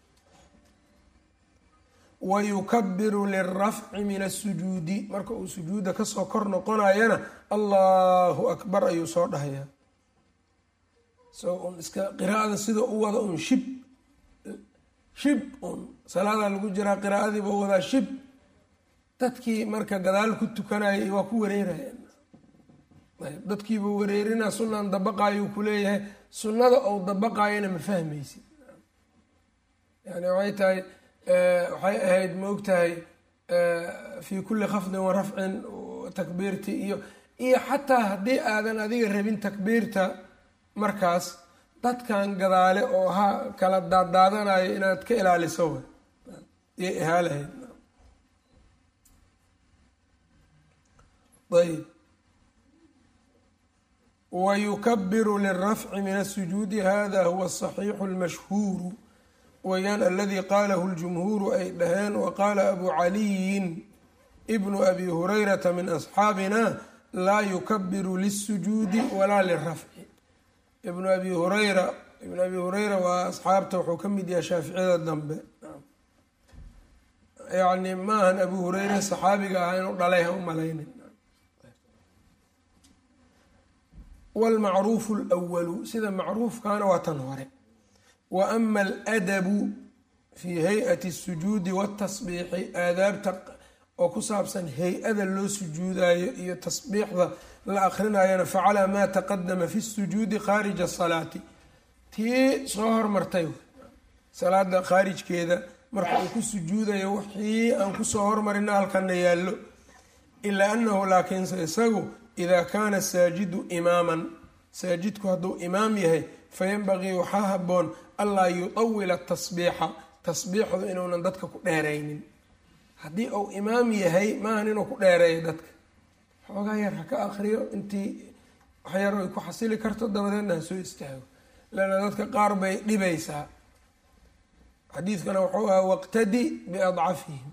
wa yukabiru lilrafci min asujuudi marka uu sujuudda kasoo kor noqonayana allahu akbar ayuu soo dhahayaa so un iska qiraa'ada sida u wada un shib shib un salaadaa lagu jiraa qiraa'adiiba wadaa shib dadkii marka gadaal ku tukanayay waa ku wareerayeen dadkiiba wareerinaa sunnan dabaqaayuu kuleeyahay sunnada ou dabaqaayana ma fahmaysid yani waxay tahay waxay ahayd ma ogtahay fii kulli khafdin wa rafcin takbiirti iyo iyo xataa haddii aadan adiga rabin takbiirta markaas dadkan gadaale oo ha kala daaddaadanayo inaad ka ilaaliso w iyo ihaalahayd ayb wayukabiru lilrafci min asujuudi hada huwa asaxiixu almashhuuru weyaan aladii qaalahu ljumhuuru ay dhaheen waqaala abu caliyin ibnu abi hurayrata min asxaabina laa yukabiru lilsujuudi walaa lilrafci ibnu abi hureyra ibnu abi hureyra waa asxaabta wuxuu ka mid yahay shaaficiyada dambe yacni maahan abu hureyre saxaabiga ah inuu dhalay ha u malaynin wlmacruufu lwalu sida macruufkaana waa tan hore wa ama aladabu fii hay-ati asujuudi watasbiixi aadaabta oo ku saabsan hay-ada loo sujuudayo iyo tasbiixda la akrinayana facalaa maa taqadama fi sujuudi khaarija asalaati tii soo hormartay salaada khaarijkeeda marka uu ku sujuudayo wixii aan kusoo hormarina halkana yaallo ilaa anahu laakiinse isagu ida kaana saajidu imaaman saajidku hadduu imaam yahay fayanbagii waxaa haboon anlaa yutawila tasbiixa tasbiixdu inuunan dadka ku dheeraynin haddii uu imaam yahay maahan inuu ku dheereeyo dadka xoogaa yar ha ka akriyo intii waxyar ay ku xasili karto dabadeedna ha soo istaago leanna dadka qaar bay dhibaysaa xadiidkana wuxuu ahaa waqtadi biadcafihim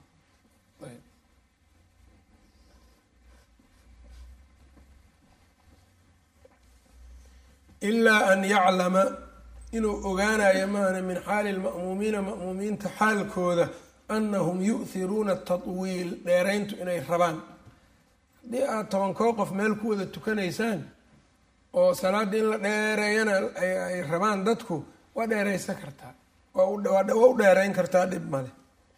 ilaa an yaclama inuu ogaanayo maana min xaali lma'muumiina ma'muumiinta xaalkooda annahum yu'hiruuna tatwiil dheerayntu inay rabaan haddii aada tobankoo qof meel ku wada tukanaysaan oo salaadda in la dheereeyana ay rabaan dadku waa dheeraysan kartaa waa u dheerayn kartaa dhib male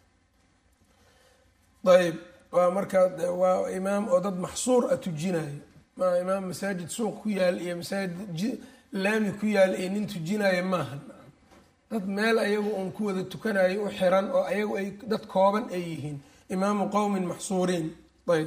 ayb waa markaa waa imaam oo dad maxsuur a tujinayo maa imaam masaajid suuq ku yaal iyo masaajid laami ku yaal iyo nin tujinayo maaha dad meel ayagu uun ku wada tukanayo u xiran oo ayagu ay dad kooban ay yihiin imaamu qowmin maxsuuriin ayb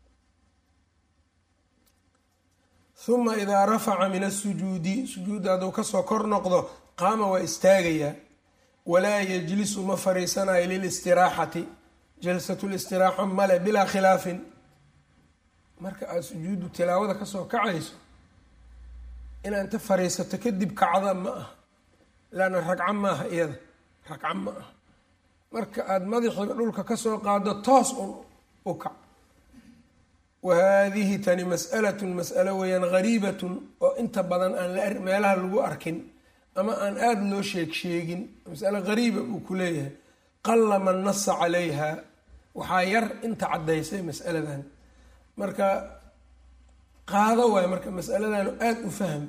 huma idaa rafaca min asujuudi sujuudda hadduu kasoo kor noqdo qaama waa istaagayaa walaa yajlisu ma fariisanayo lilistiraaxati jalsatu listiraaxa male bilaa khilaafin marka aada sujuudu tilaawada kasoo kacayso inaad inta fariisato kadib kacda ma aha laanna ragco maaha iyada ragco ma aha marka aada madaxiiba dhulka kasoo qaado toos un u kac wa haadihi tani mas'alatun mas'alo weeyaan gariibatun oo inta badan aan la meelaha lagu arkin ama aan aada loo sheeg sheegin masalo gariiba uu ku leeyahay qalla man nasa calayha waxaa yar inta caddaysay mas'aladan marka qaado waayo marka mas'aladanu aada u fahm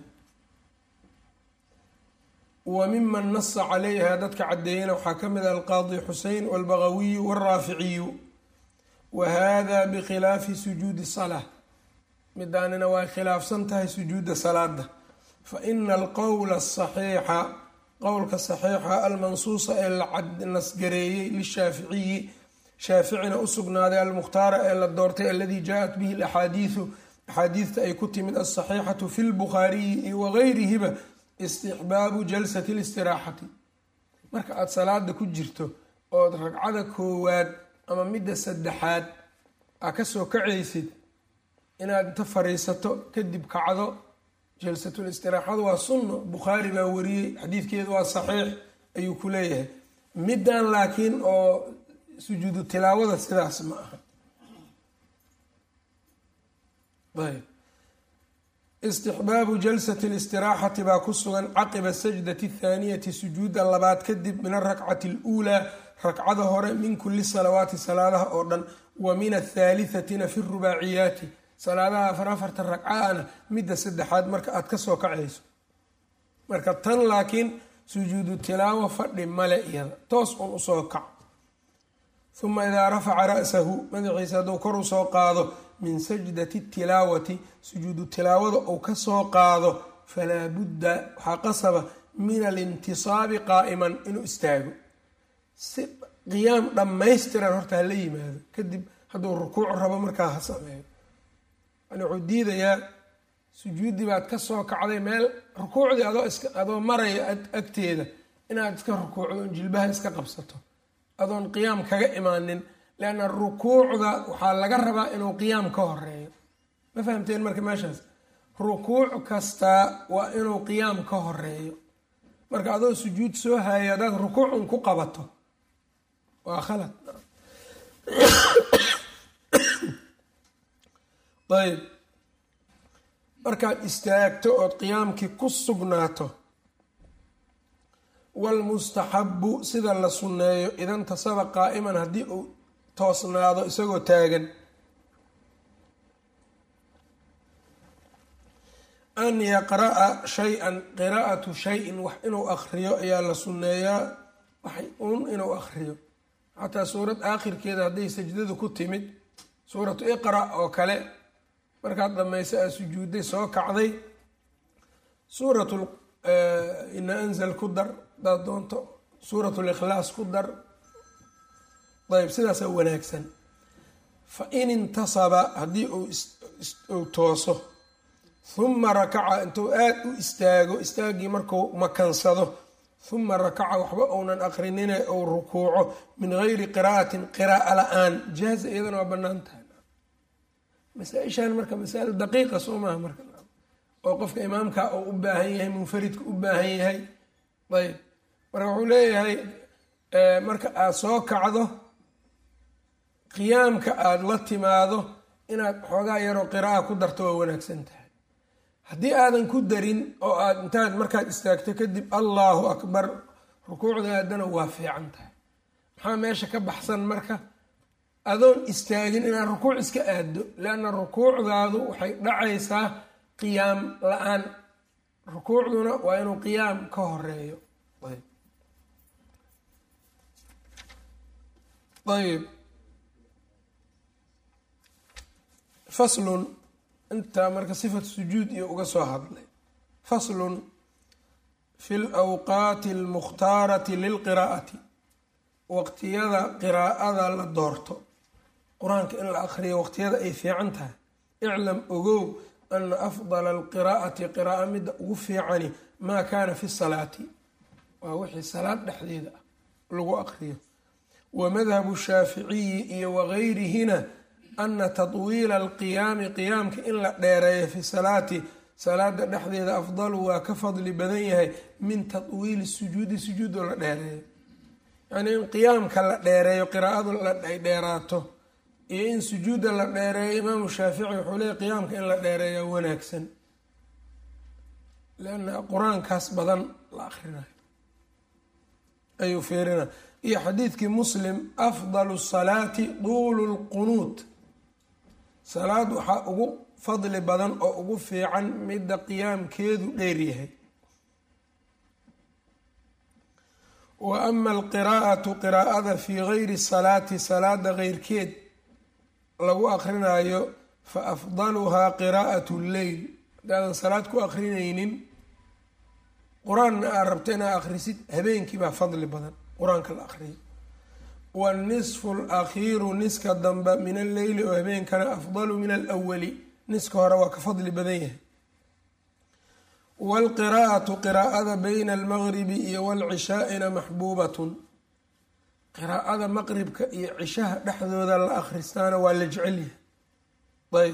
wa miman nasa calayha dadka caddeeyana waxaa ka mid ah alqaadi xusein walbagawiyu walraaficiyu wa hada bikhilaafi sujuudi salaa midaanina waa khilaafsan tahay sujuudda salaada fa ina alqowla asaxiixa qowlka saxiixa almansuusa ee la nasgareeyey lishaaficiyi shaaficina u sugnaaday almukhtaara ee la doortay aladii jaa-at bihi alaxaadiidu axaadiidta ay ku timid alsaxiixatu fi lbukhaariyi iyo wagayrihiba istixbaabu jalsati listiraaxati marka aada salaada ku jirto ood ragcada koowaad ama midda saddexaad aa kasoo kacaysid inaad inta fariisato kadib kacdo jalsatul istiraaxadu waa sunno bukhaari baa wariyey xadiidkeedu waa saxiix ayuu ku leeyahay middan laakiin oo sujuudu tilaawada sidaas ma aha ayb istixbaabu jalsati listiraaxati baa ku sugan caqiba sajdati athaaniyati sujuudda labaad kadib min arakcati aluulaa rakcada hore min kulli salawaati salaadaha oo dhan wa min athaalithatina fi rubaaciyaati salaadaha afar afarta ragcaana midda saddexaad marka aada kasoo kacayso marka tan laakiin sujuudu tilaawo fadhi male iyada toos un usoo kac uma idaa rafaca ra'sahu madaxiisa hadduu kor usoo qaado min sajdati tilaawati sujuudu tilaawada uu kasoo qaado falaa budda waxaa qasaba min alintisaabi qaa'iman inuu istaago si qiyaam dhammaystiran horta hala yimaado kadib hadduu rukuuc rabo markaa ha sameeyo yani wuxuu diidayaa sujuuddii baad ka soo kacday meel rukuucdii adoo iska adoo maraya agteeda inaad iska rukuucdo jilbaha iska qabsato adoon qiyaam kaga imaanin leanna rukuucda waxaa laga rabaa inuu qiyaam ka horeeyo ma fahamteen marka meeshaas rukuuc kastaa waa inuu qiyaam ka horeeyo marka adoo sujuud soo haaya haddaad rukuucun ku qabato waa khalad ayb markaad istaagto ood qiyaamkii ku sugnaato walmustaxabu sida la sunneeyo idan tasaba qaa'iman haddii uu toosnaado isagoo taagan an yaqra'a shay-an qiraa'atu shay-in wax inuu akhriyo ayaa la sunneeyaa wax un inuu akhriyo xataa suurad aakhirkeeda hadday sajdadu ku timid suuratu iqra oo kale markaad dhamaysa aad sujuudday soo kacday suurat ina anzal ku dar hadaad doonto suurat likhlaas ku dar ayb sidaasaa wanaagsan fa in intasaba haddii uu tooso huma rakaca intuu aada u istaago istaaggii marku makansado huma rakaca waxba uunan aqrinine ou rukuuco min gayri qiraa'atin qiraa'a la-aan jaaza iyadana waa bannaan tahay masaa-ishan marka masaa'il daqiiqa soo maaha marka oo qofka imaamka uu u baahan yahay munfaridka u baahan yahay ayb marka wuxuu leeyahay marka aada soo kacdo qiyaamka aada la timaado inaad xoogaa yaroo qira'a ku darto waa wanaagsan tahay haddii aadan ku darin oo aad intaad markaad istaagto kadib allahu akbar rukuucda aadana waa fiican tahay maxaa meesha ka baxsan marka adoon istaagin inaad rukuuc iska aaddo leanna rukuucdaadu waxay dhacaysaa qiyaam la-aan rukuucduna waa inuu qiyaam ka horeeyo ayb faslun intaa marka sifat sujuud iyo uga soo hadlay faslun fi lawqaati almukhtaarati lilqiraa'ati waqtiyada qiraa'ada la doorto qur-aanka in la akhriyo waqtiyada ay fiican tahay iclam ogow ana afdala alqiraa'ati qira'a midda ugu fiicani maa kaana fi salaati waa wixii salaad dhexdeeda ah lagu aqriyo wa madhabu shaaficiyi iyo wageyrihina ana tatwiila alqiyaami qiyaamka in la dheereeyo fi salaati salaada dhexdeeda afdalu waa ka fadli badan yahay min tatwiili sujuudi sujuudoo la dheereeyo yacnii in qiyaamka la dheereeyo qiraa'adu ay dheeraato iyo in sujuudda la dheereeyo imaamu shaafici wuxuu leeyay qiyaamka in la dheereeya wanaagsan leanna qur-aankaas badan la akrinayo ayuu fiirina iyo xadiidkii muslim afdalu salaati duulu lqunuut salaad waxaa ugu fadli badan oo ugu fiican midda qiyaamkeedu dheeryahay wa ama alqiraa'atu qiraa'ada fii gayri salaati salaada keyrkeed lagu akrinaayo fa afdaluhaa qiraa'at lleyl haddaadan salaad ku akrinaynin qur-aanna aad rabto inaad akhrisid habeenkii baa fadli badan qur-aanka la akhriyo wanisfu alakhiiru niska dambe min alleyli oo habeenkana afdalu min alwali niska hore waa ka fadli badan yahay waalqiraa'atu qiraa'ada bayna almaqribi iyo waalcishaa'ina maxbuubatun qiraa'ada maqribka iyo cishaha dhexdooda la akhristaana waa la jecel yahay ayb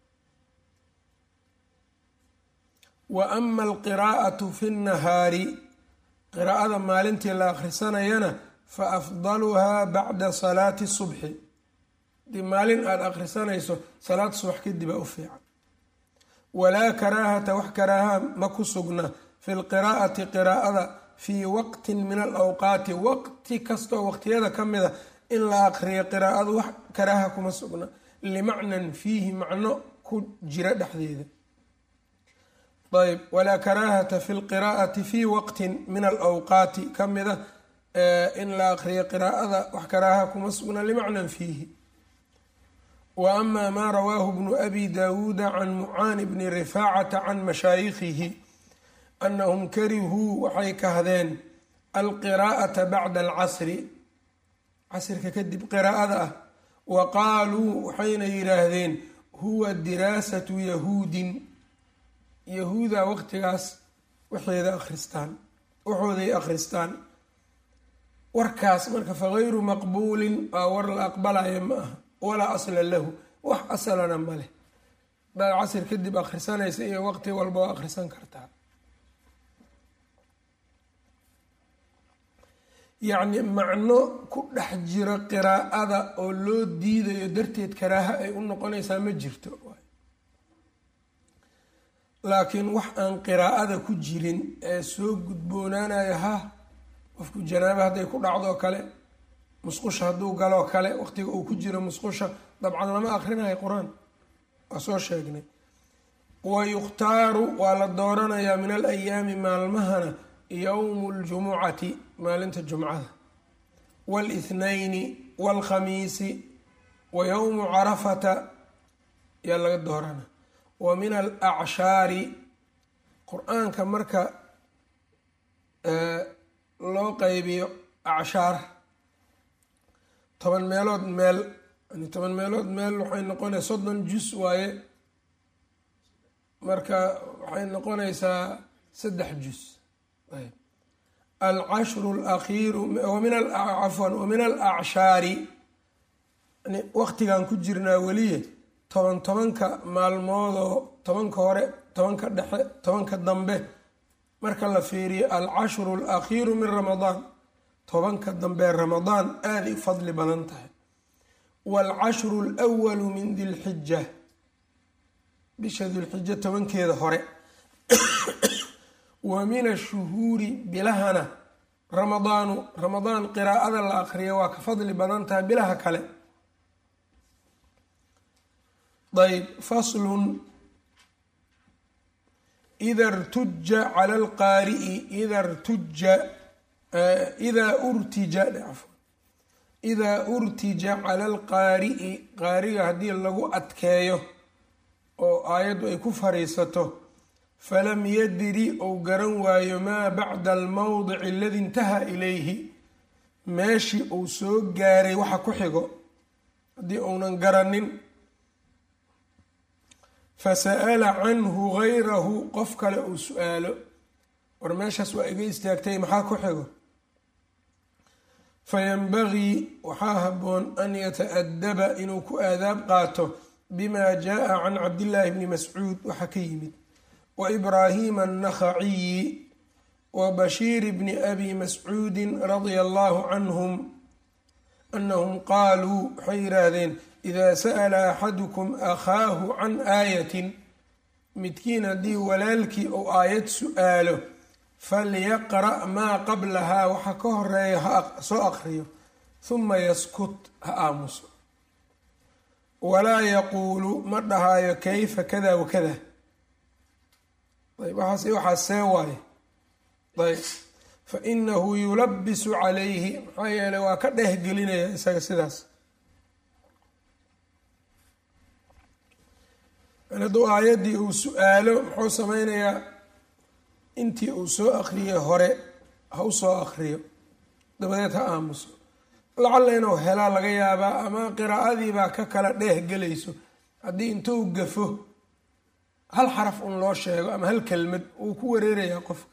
wa ama alqiraa'atu fi nnahaari qiraa'ada maalintii la akhrisanayana fa afdaluhaa bacda salaati subxi hadii maalin aada akhrisanayso salaad subax kadib aa u fiican walaa karaahata wax karaaha ma ku sugna fi lqiraa'ati qiraa'ada fii waqtin min alawqaati waqti kastoo waqtiyada ka mida in la aqriyo qiraa'adu wax karaaha kuma sugna limacnan fiihi macno ku jira dhexdeeda ayb walaa karaahata fi lqiraa'ati fii waqtin min alawqaati ka mida in la aqriyo qiraa'ada wax karaaha kuma sugna limacnan fiihi wa ama maa rawaahu bnu abi daawuuda can mucaani bni rifaacata can mashaayikhihi anahum karihuu waxay kahdeen alqiraa'ata bacda alcasri casirka kadib qiraa'ada ah wa qaaluu waxayna yidhaahdeen huwa diraasatu yahuudin yahuuda waqtigaas waxeeda akhristaan waxooday akhristaan warkaas marka fagayru maqbuulin waa war la aqbalaya ma aha walaa asla lahu wax asalana ma leh hadaad casir kadib akhrisanaysa iyo waqti walba waa akhrisan kartaa yacni macno ku dhex jiro qiraa'ada oo loo diidayo darteed karaaha ay u noqonaysaa ma jirto laakiin wax aan qiraa'ada ku jirin ee soo gudboonaanayo ha qofku janaaba hadday ku dhacdoo kale musqusha hadduu galoo kale waqtiga uu ku jiro musqusha dabcan lama akrinayo qur-aan waa soo sheegnay wa yukhtaaru waa la dooranayaa min al ayaami maalmahana yowmu ljumucati maalinta jumcada wاlithnayni wاlkhamiisi wa yowmu carafata yaa laga doorana wa min alacshaari qur-aanka marka loo qeybiyo acshaar toban meelood meel yani toban meelood meel waxay noqonaysa soddon jus waaye marka waxay noqonaysaa saddex jus alcashru alakhiiru wamin cafwan wamin alacshaari yani waqtigan ku jirnaa weliye toban tobanka maalmoodoo tobanka hore tobanka dhexe tobanka dambe marka la fiiriyo alcashru alakhiiru min ramadaan tobanka dambe ramadaan aaday u fadli badan tahay waalcashru alwalu min dilxija bisha dilxija tobankeeda hore wa min ashuhuuri bilahana ramadaanu ramadaan qiraa'ada la aqriya waa ka fadli badan tahay bilaha kale ayb faslun ida rtuja cala alqaari'i ida rtuja idaa urtija idaa urtija cala alqaari'i qaariga haddii lagu adkeeyo oo aayaddu ay ku fariisato falam yadri ou garan waayo maa bacda almowdici aladi intaha ilayhi meeshii uu soo gaaray waxa ku xigo haddii uunan garanin fasa'ala canhu gayrahu qof kale uu su-aalo war meeshaas waa iga istaagtay maxaa ku xigo fayanbagii waxaa habboon an yata-adaba inuu ku aadaab qaato bima jaa can cabdillaahi bni mascuud waxa ka yimid wa ibraahiima annakhaciyi wa bashiir bni abi mascuudin radia allahu canhum anahum qaaluu waxay yidhaahdeen idaa sa'ala axadukum akhaahu can aayatin midkiin haddii walaalkii uu aayad su-aalo falyaqra' maa qablahaa waxa ka horeeya ha soo aqriyo huma yaskut ha aamuso walaa yaquulu ma dhahaayo kayfa kada wakada ayb waxaas waxaas see waaye ayb fa inahu yulabisu calayhi maxaa yeeley waa ka dhehgelinaya isaga sidaas hadduu aayaddii uu su-aalo muxuu sameynayaa intii uu soo akriyay hore ha u soo akriyo dabadeed ha aamuso lacalla inuu helaa laga yaabaa ama qiraa'adiibaa ka kala dheeh gelayso haddii intuu gafo hal xaraf un loo sheego ama hal kelmad wuu ku wareerayaa qofka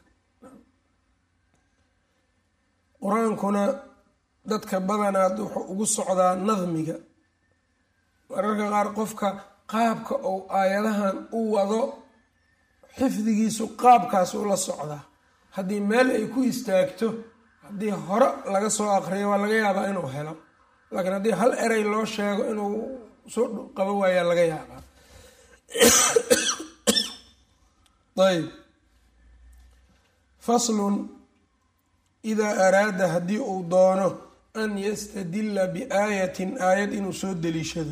qur-aankuna dadka badanaad wuxuu ugu socdaa nadmiga mararka qaar qofka qaabka uu aayadahan u wado xifdigiisu qaabkaasuu la socdaa haddii meel ay ku istaagto haddii hore laga soo aqriyo waa laga yaabaa inuu helo laakiin haddii hal erey loo sheego inuu soo qabo waayaa laga yaabaa ayb faslun idaa araada haddii uu doono an yastadila biaayatin aayad inuu soo deliishado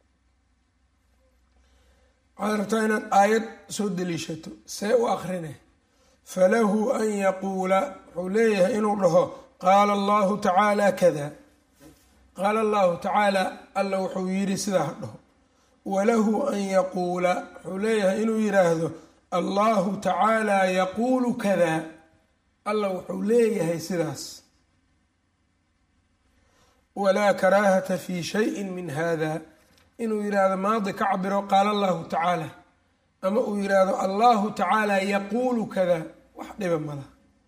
waxaad rabtaa inaad aayad soo deliishato see u akrine falahu an yaquula wuxuu leeyahay inuu dhaho qaala allahu tacaala kada qaala allahu tacaala alla wuxuu yidhi sidaa ha dhaho walahu an yaquula wuxuu leeyahay inuu yidhaahdo allahu tacaala yaquulu kada alla wuxuu leeyahay sidaas walaa karaahata fi shayin min hada inuu yidhaahdo maadi ka cabiro qaala allahu tacaala ama uu yidhaahdo allahu tacaala yaquulu kada wax dhiba mala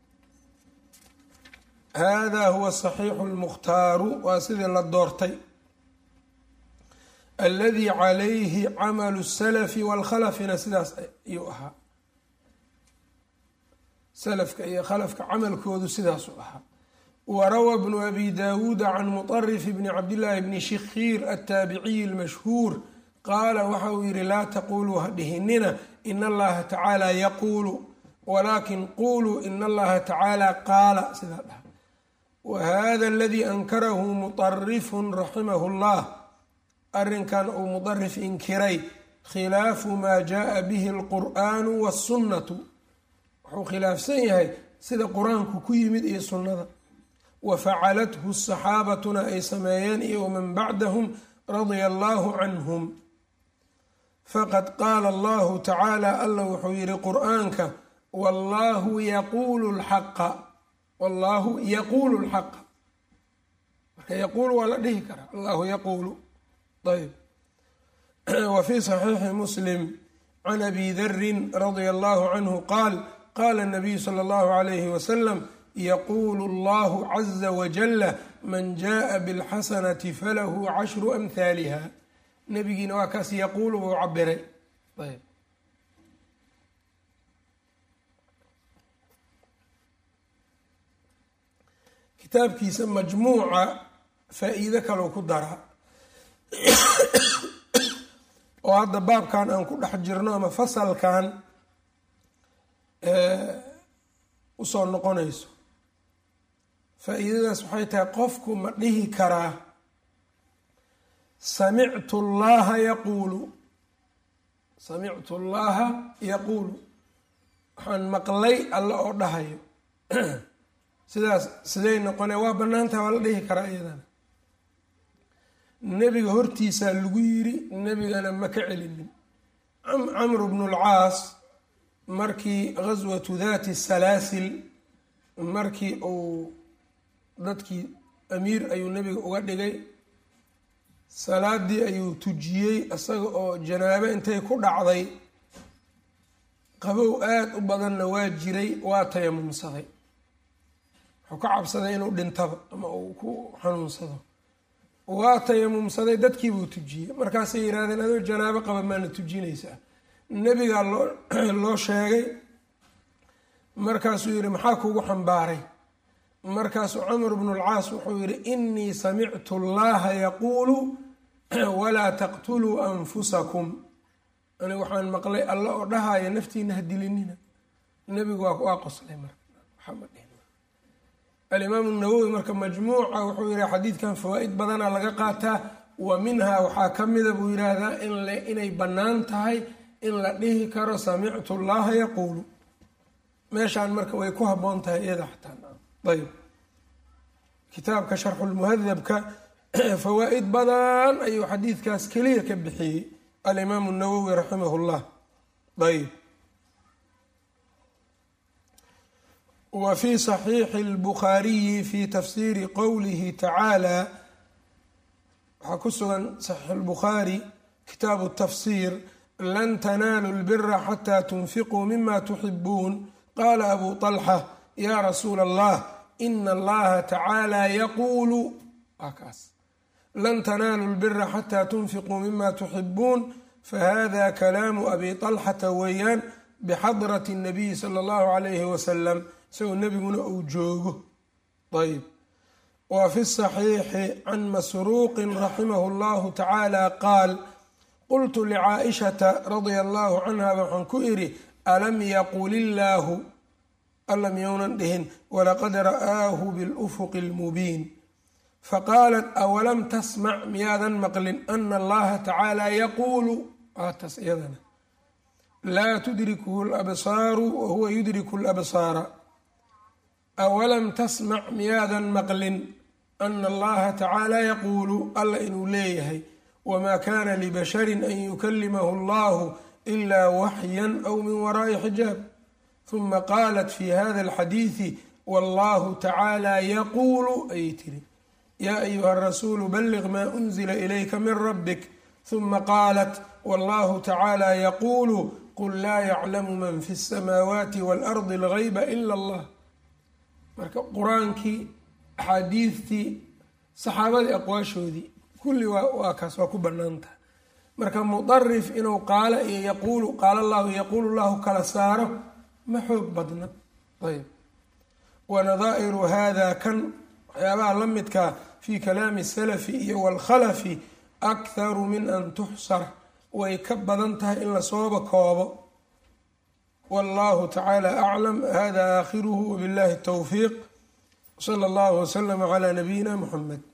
hada huwa saxiixu lmukhtaaru waa sidii la doortay aladi calayhi camalu salafi waalkhalafina sidaas ayuu ahaa salafka iyo khalafka camalkoodu sidaasuu ahaa warawa bnu abi dawuuda can muطarif bni cabdillaahi bni shikhiir altaabiciyi almashhuur qaala waxa uu yihi laa taquluu ha dhihinina in allaha tacaala yaquulu walaakin quluu in allaha tacaala qaala sidaa dhaha wahada aladii ankarahu muطarifun raximahu llah arrinkan uu mudarif inkiray khilaafu maa jaءa bihi alqur'aanu wاsunnatu wuxuu khilaafsan yahay sida qur-aanku ku yimid iyo sunnada wa facalathu saxaabatuna ay sameeyeen iyo waman bacdahum radia allahu canhum faqad qaala allahu tacaala alla wuxuu yihi qur'aanka wallahu yaquulu lxaqa wallahu yaquulu lxaqa marka yaquulu waa la dhihi karaa allahu yaquulu ayb wa fi saxiixi muslim can abi darin radia allahu canhu qaal qala nabiyu sala allahu alayhi wasalam yaquulu allahu caza wajala man jaءa bilxasanati falahu cashru amhaaliha nabigiina waa kaas yaquulu buu cabiray ayb kitaabkiisa majmuuca faa-iido kalou ku daraa oo hadda baabkan aan ku dhex jirno ama fasalkan usoo noqonayso faa-iidadaas waxay tahay qofku ma dhihi karaa samictu llaha yaquulu samictu llaha yaquulu waxaan maqlay alla oo dhahayo sidaas siday noqone waa banaantaha waa la dhihi karaa iyadana nebiga hortiisaa lagu yiri nebigana ma ka celinin camru bnu lcaas markii gaswatu dati salaasil markii uu dadkii amiir ayuu nebiga uga dhigay salaadii ayuu tujiyey isaga oo janaabo intay ku dhacday qabow aada u badanna waa jiray waa tayamumsaday wuxuu ka cabsaday inuu dhintaba ama uu ku xanuunsado waa tayamumsaday dadkiibuu tujiyey markaasay yidhahdeen adoo janaabo qaba maana tujinaysaa nebigaa loo loo sheegay markaasuu yidhi maxaa kugu xambaaray markaasuu camr bnu lcaas wuxuu yidhi inii samictu allaha yaquulu walaa taqtuluu anfusakum ani waxaan maqlay alla oo dhahaya naftiina ha dilinina nebigu waa qoslay marka alimaamu nawowi marka majmuuca wuxuu yihi xadiidkan fawaa-id badana laga qaataa wa minhaa waxaa ka mida buu yidhaahdaa inay bannaan tahay in la dhihi karo samictu llaha yaquulu meeshaan marka way ku habboon tahay iyada xataa ayb kitaabka sharxulmuhadabka fawaa-id badan ayuu xadiidkaas keliya ka bixiyey alimaamu nawowi raximah llah ayb wa fi saxiixi اlbukhaariyi fi tafsiiri qowlihi tacaala waxaa ku sugan saxiix اlbukhaari kitaabu tafsir lan tanaalu lbira xataa tunfiquu mima tuxibuun qaala abu طalxa ya rasuula allah ina allaha tacaala yaquulu waa kaas lan tanaalu lbira xataa tunfiquu mima tuxibuun fahada kalaamu abi طalxata weeyaan bixadrati الnabiyi sala اllahu alayhi wasalam isagoo nebiguna uu joogo ayb wa fi saxiixi can masruuqin raximahu llahu tacaala qaal qultu licaaishata radia allahu canha waxaan ku idhi alam yaqul illaahu alam yownan dhihin walaqad ra'aahu bilufuqi اlmubiin faqaalat awalam tasmac miyaadan maqlin ana allaha tacaala yaquulu waatas iyadana laa tudrikuhu labsaaru wahuwa yudriku labsaara awalam tasmac miyaadan maqlin ana allaha tacaala yaquulu alla inuu leeyahay wamaa kana libasharin an yukalimahu allahu ila waxyan aw min waraa'i xijaab huma qaalat fi hada alxadiidi wallahu tacaala yaquulu ayay tiri yaa ayuha rasuulu balliq maa unzila ilayka min rabbik huma qaalat wallahu tacaala yaquulu qul laa yaclamu man fi اsamaawaati waalardi algayba ila allah marka qur-aankii axaadiidtii saxaabadii aqwaashoodii kulli waa kaas waa ku banaantaha marka mudarif inuu qaala iyo yaquulu qaala allahu yaquulu llahu kala saaro ma xoog badna ayb wanadaa'iru hada kan waxyaabaha la midkaa fi kalaami salafi iyo waalkhalafi akharu min an tuxsar way ka badan tahay in lasooba koobo wallahu tacaala aclam hada aakhiruhu wabillahi towfiiq sala allahu waslama calaa nabiyina muxamed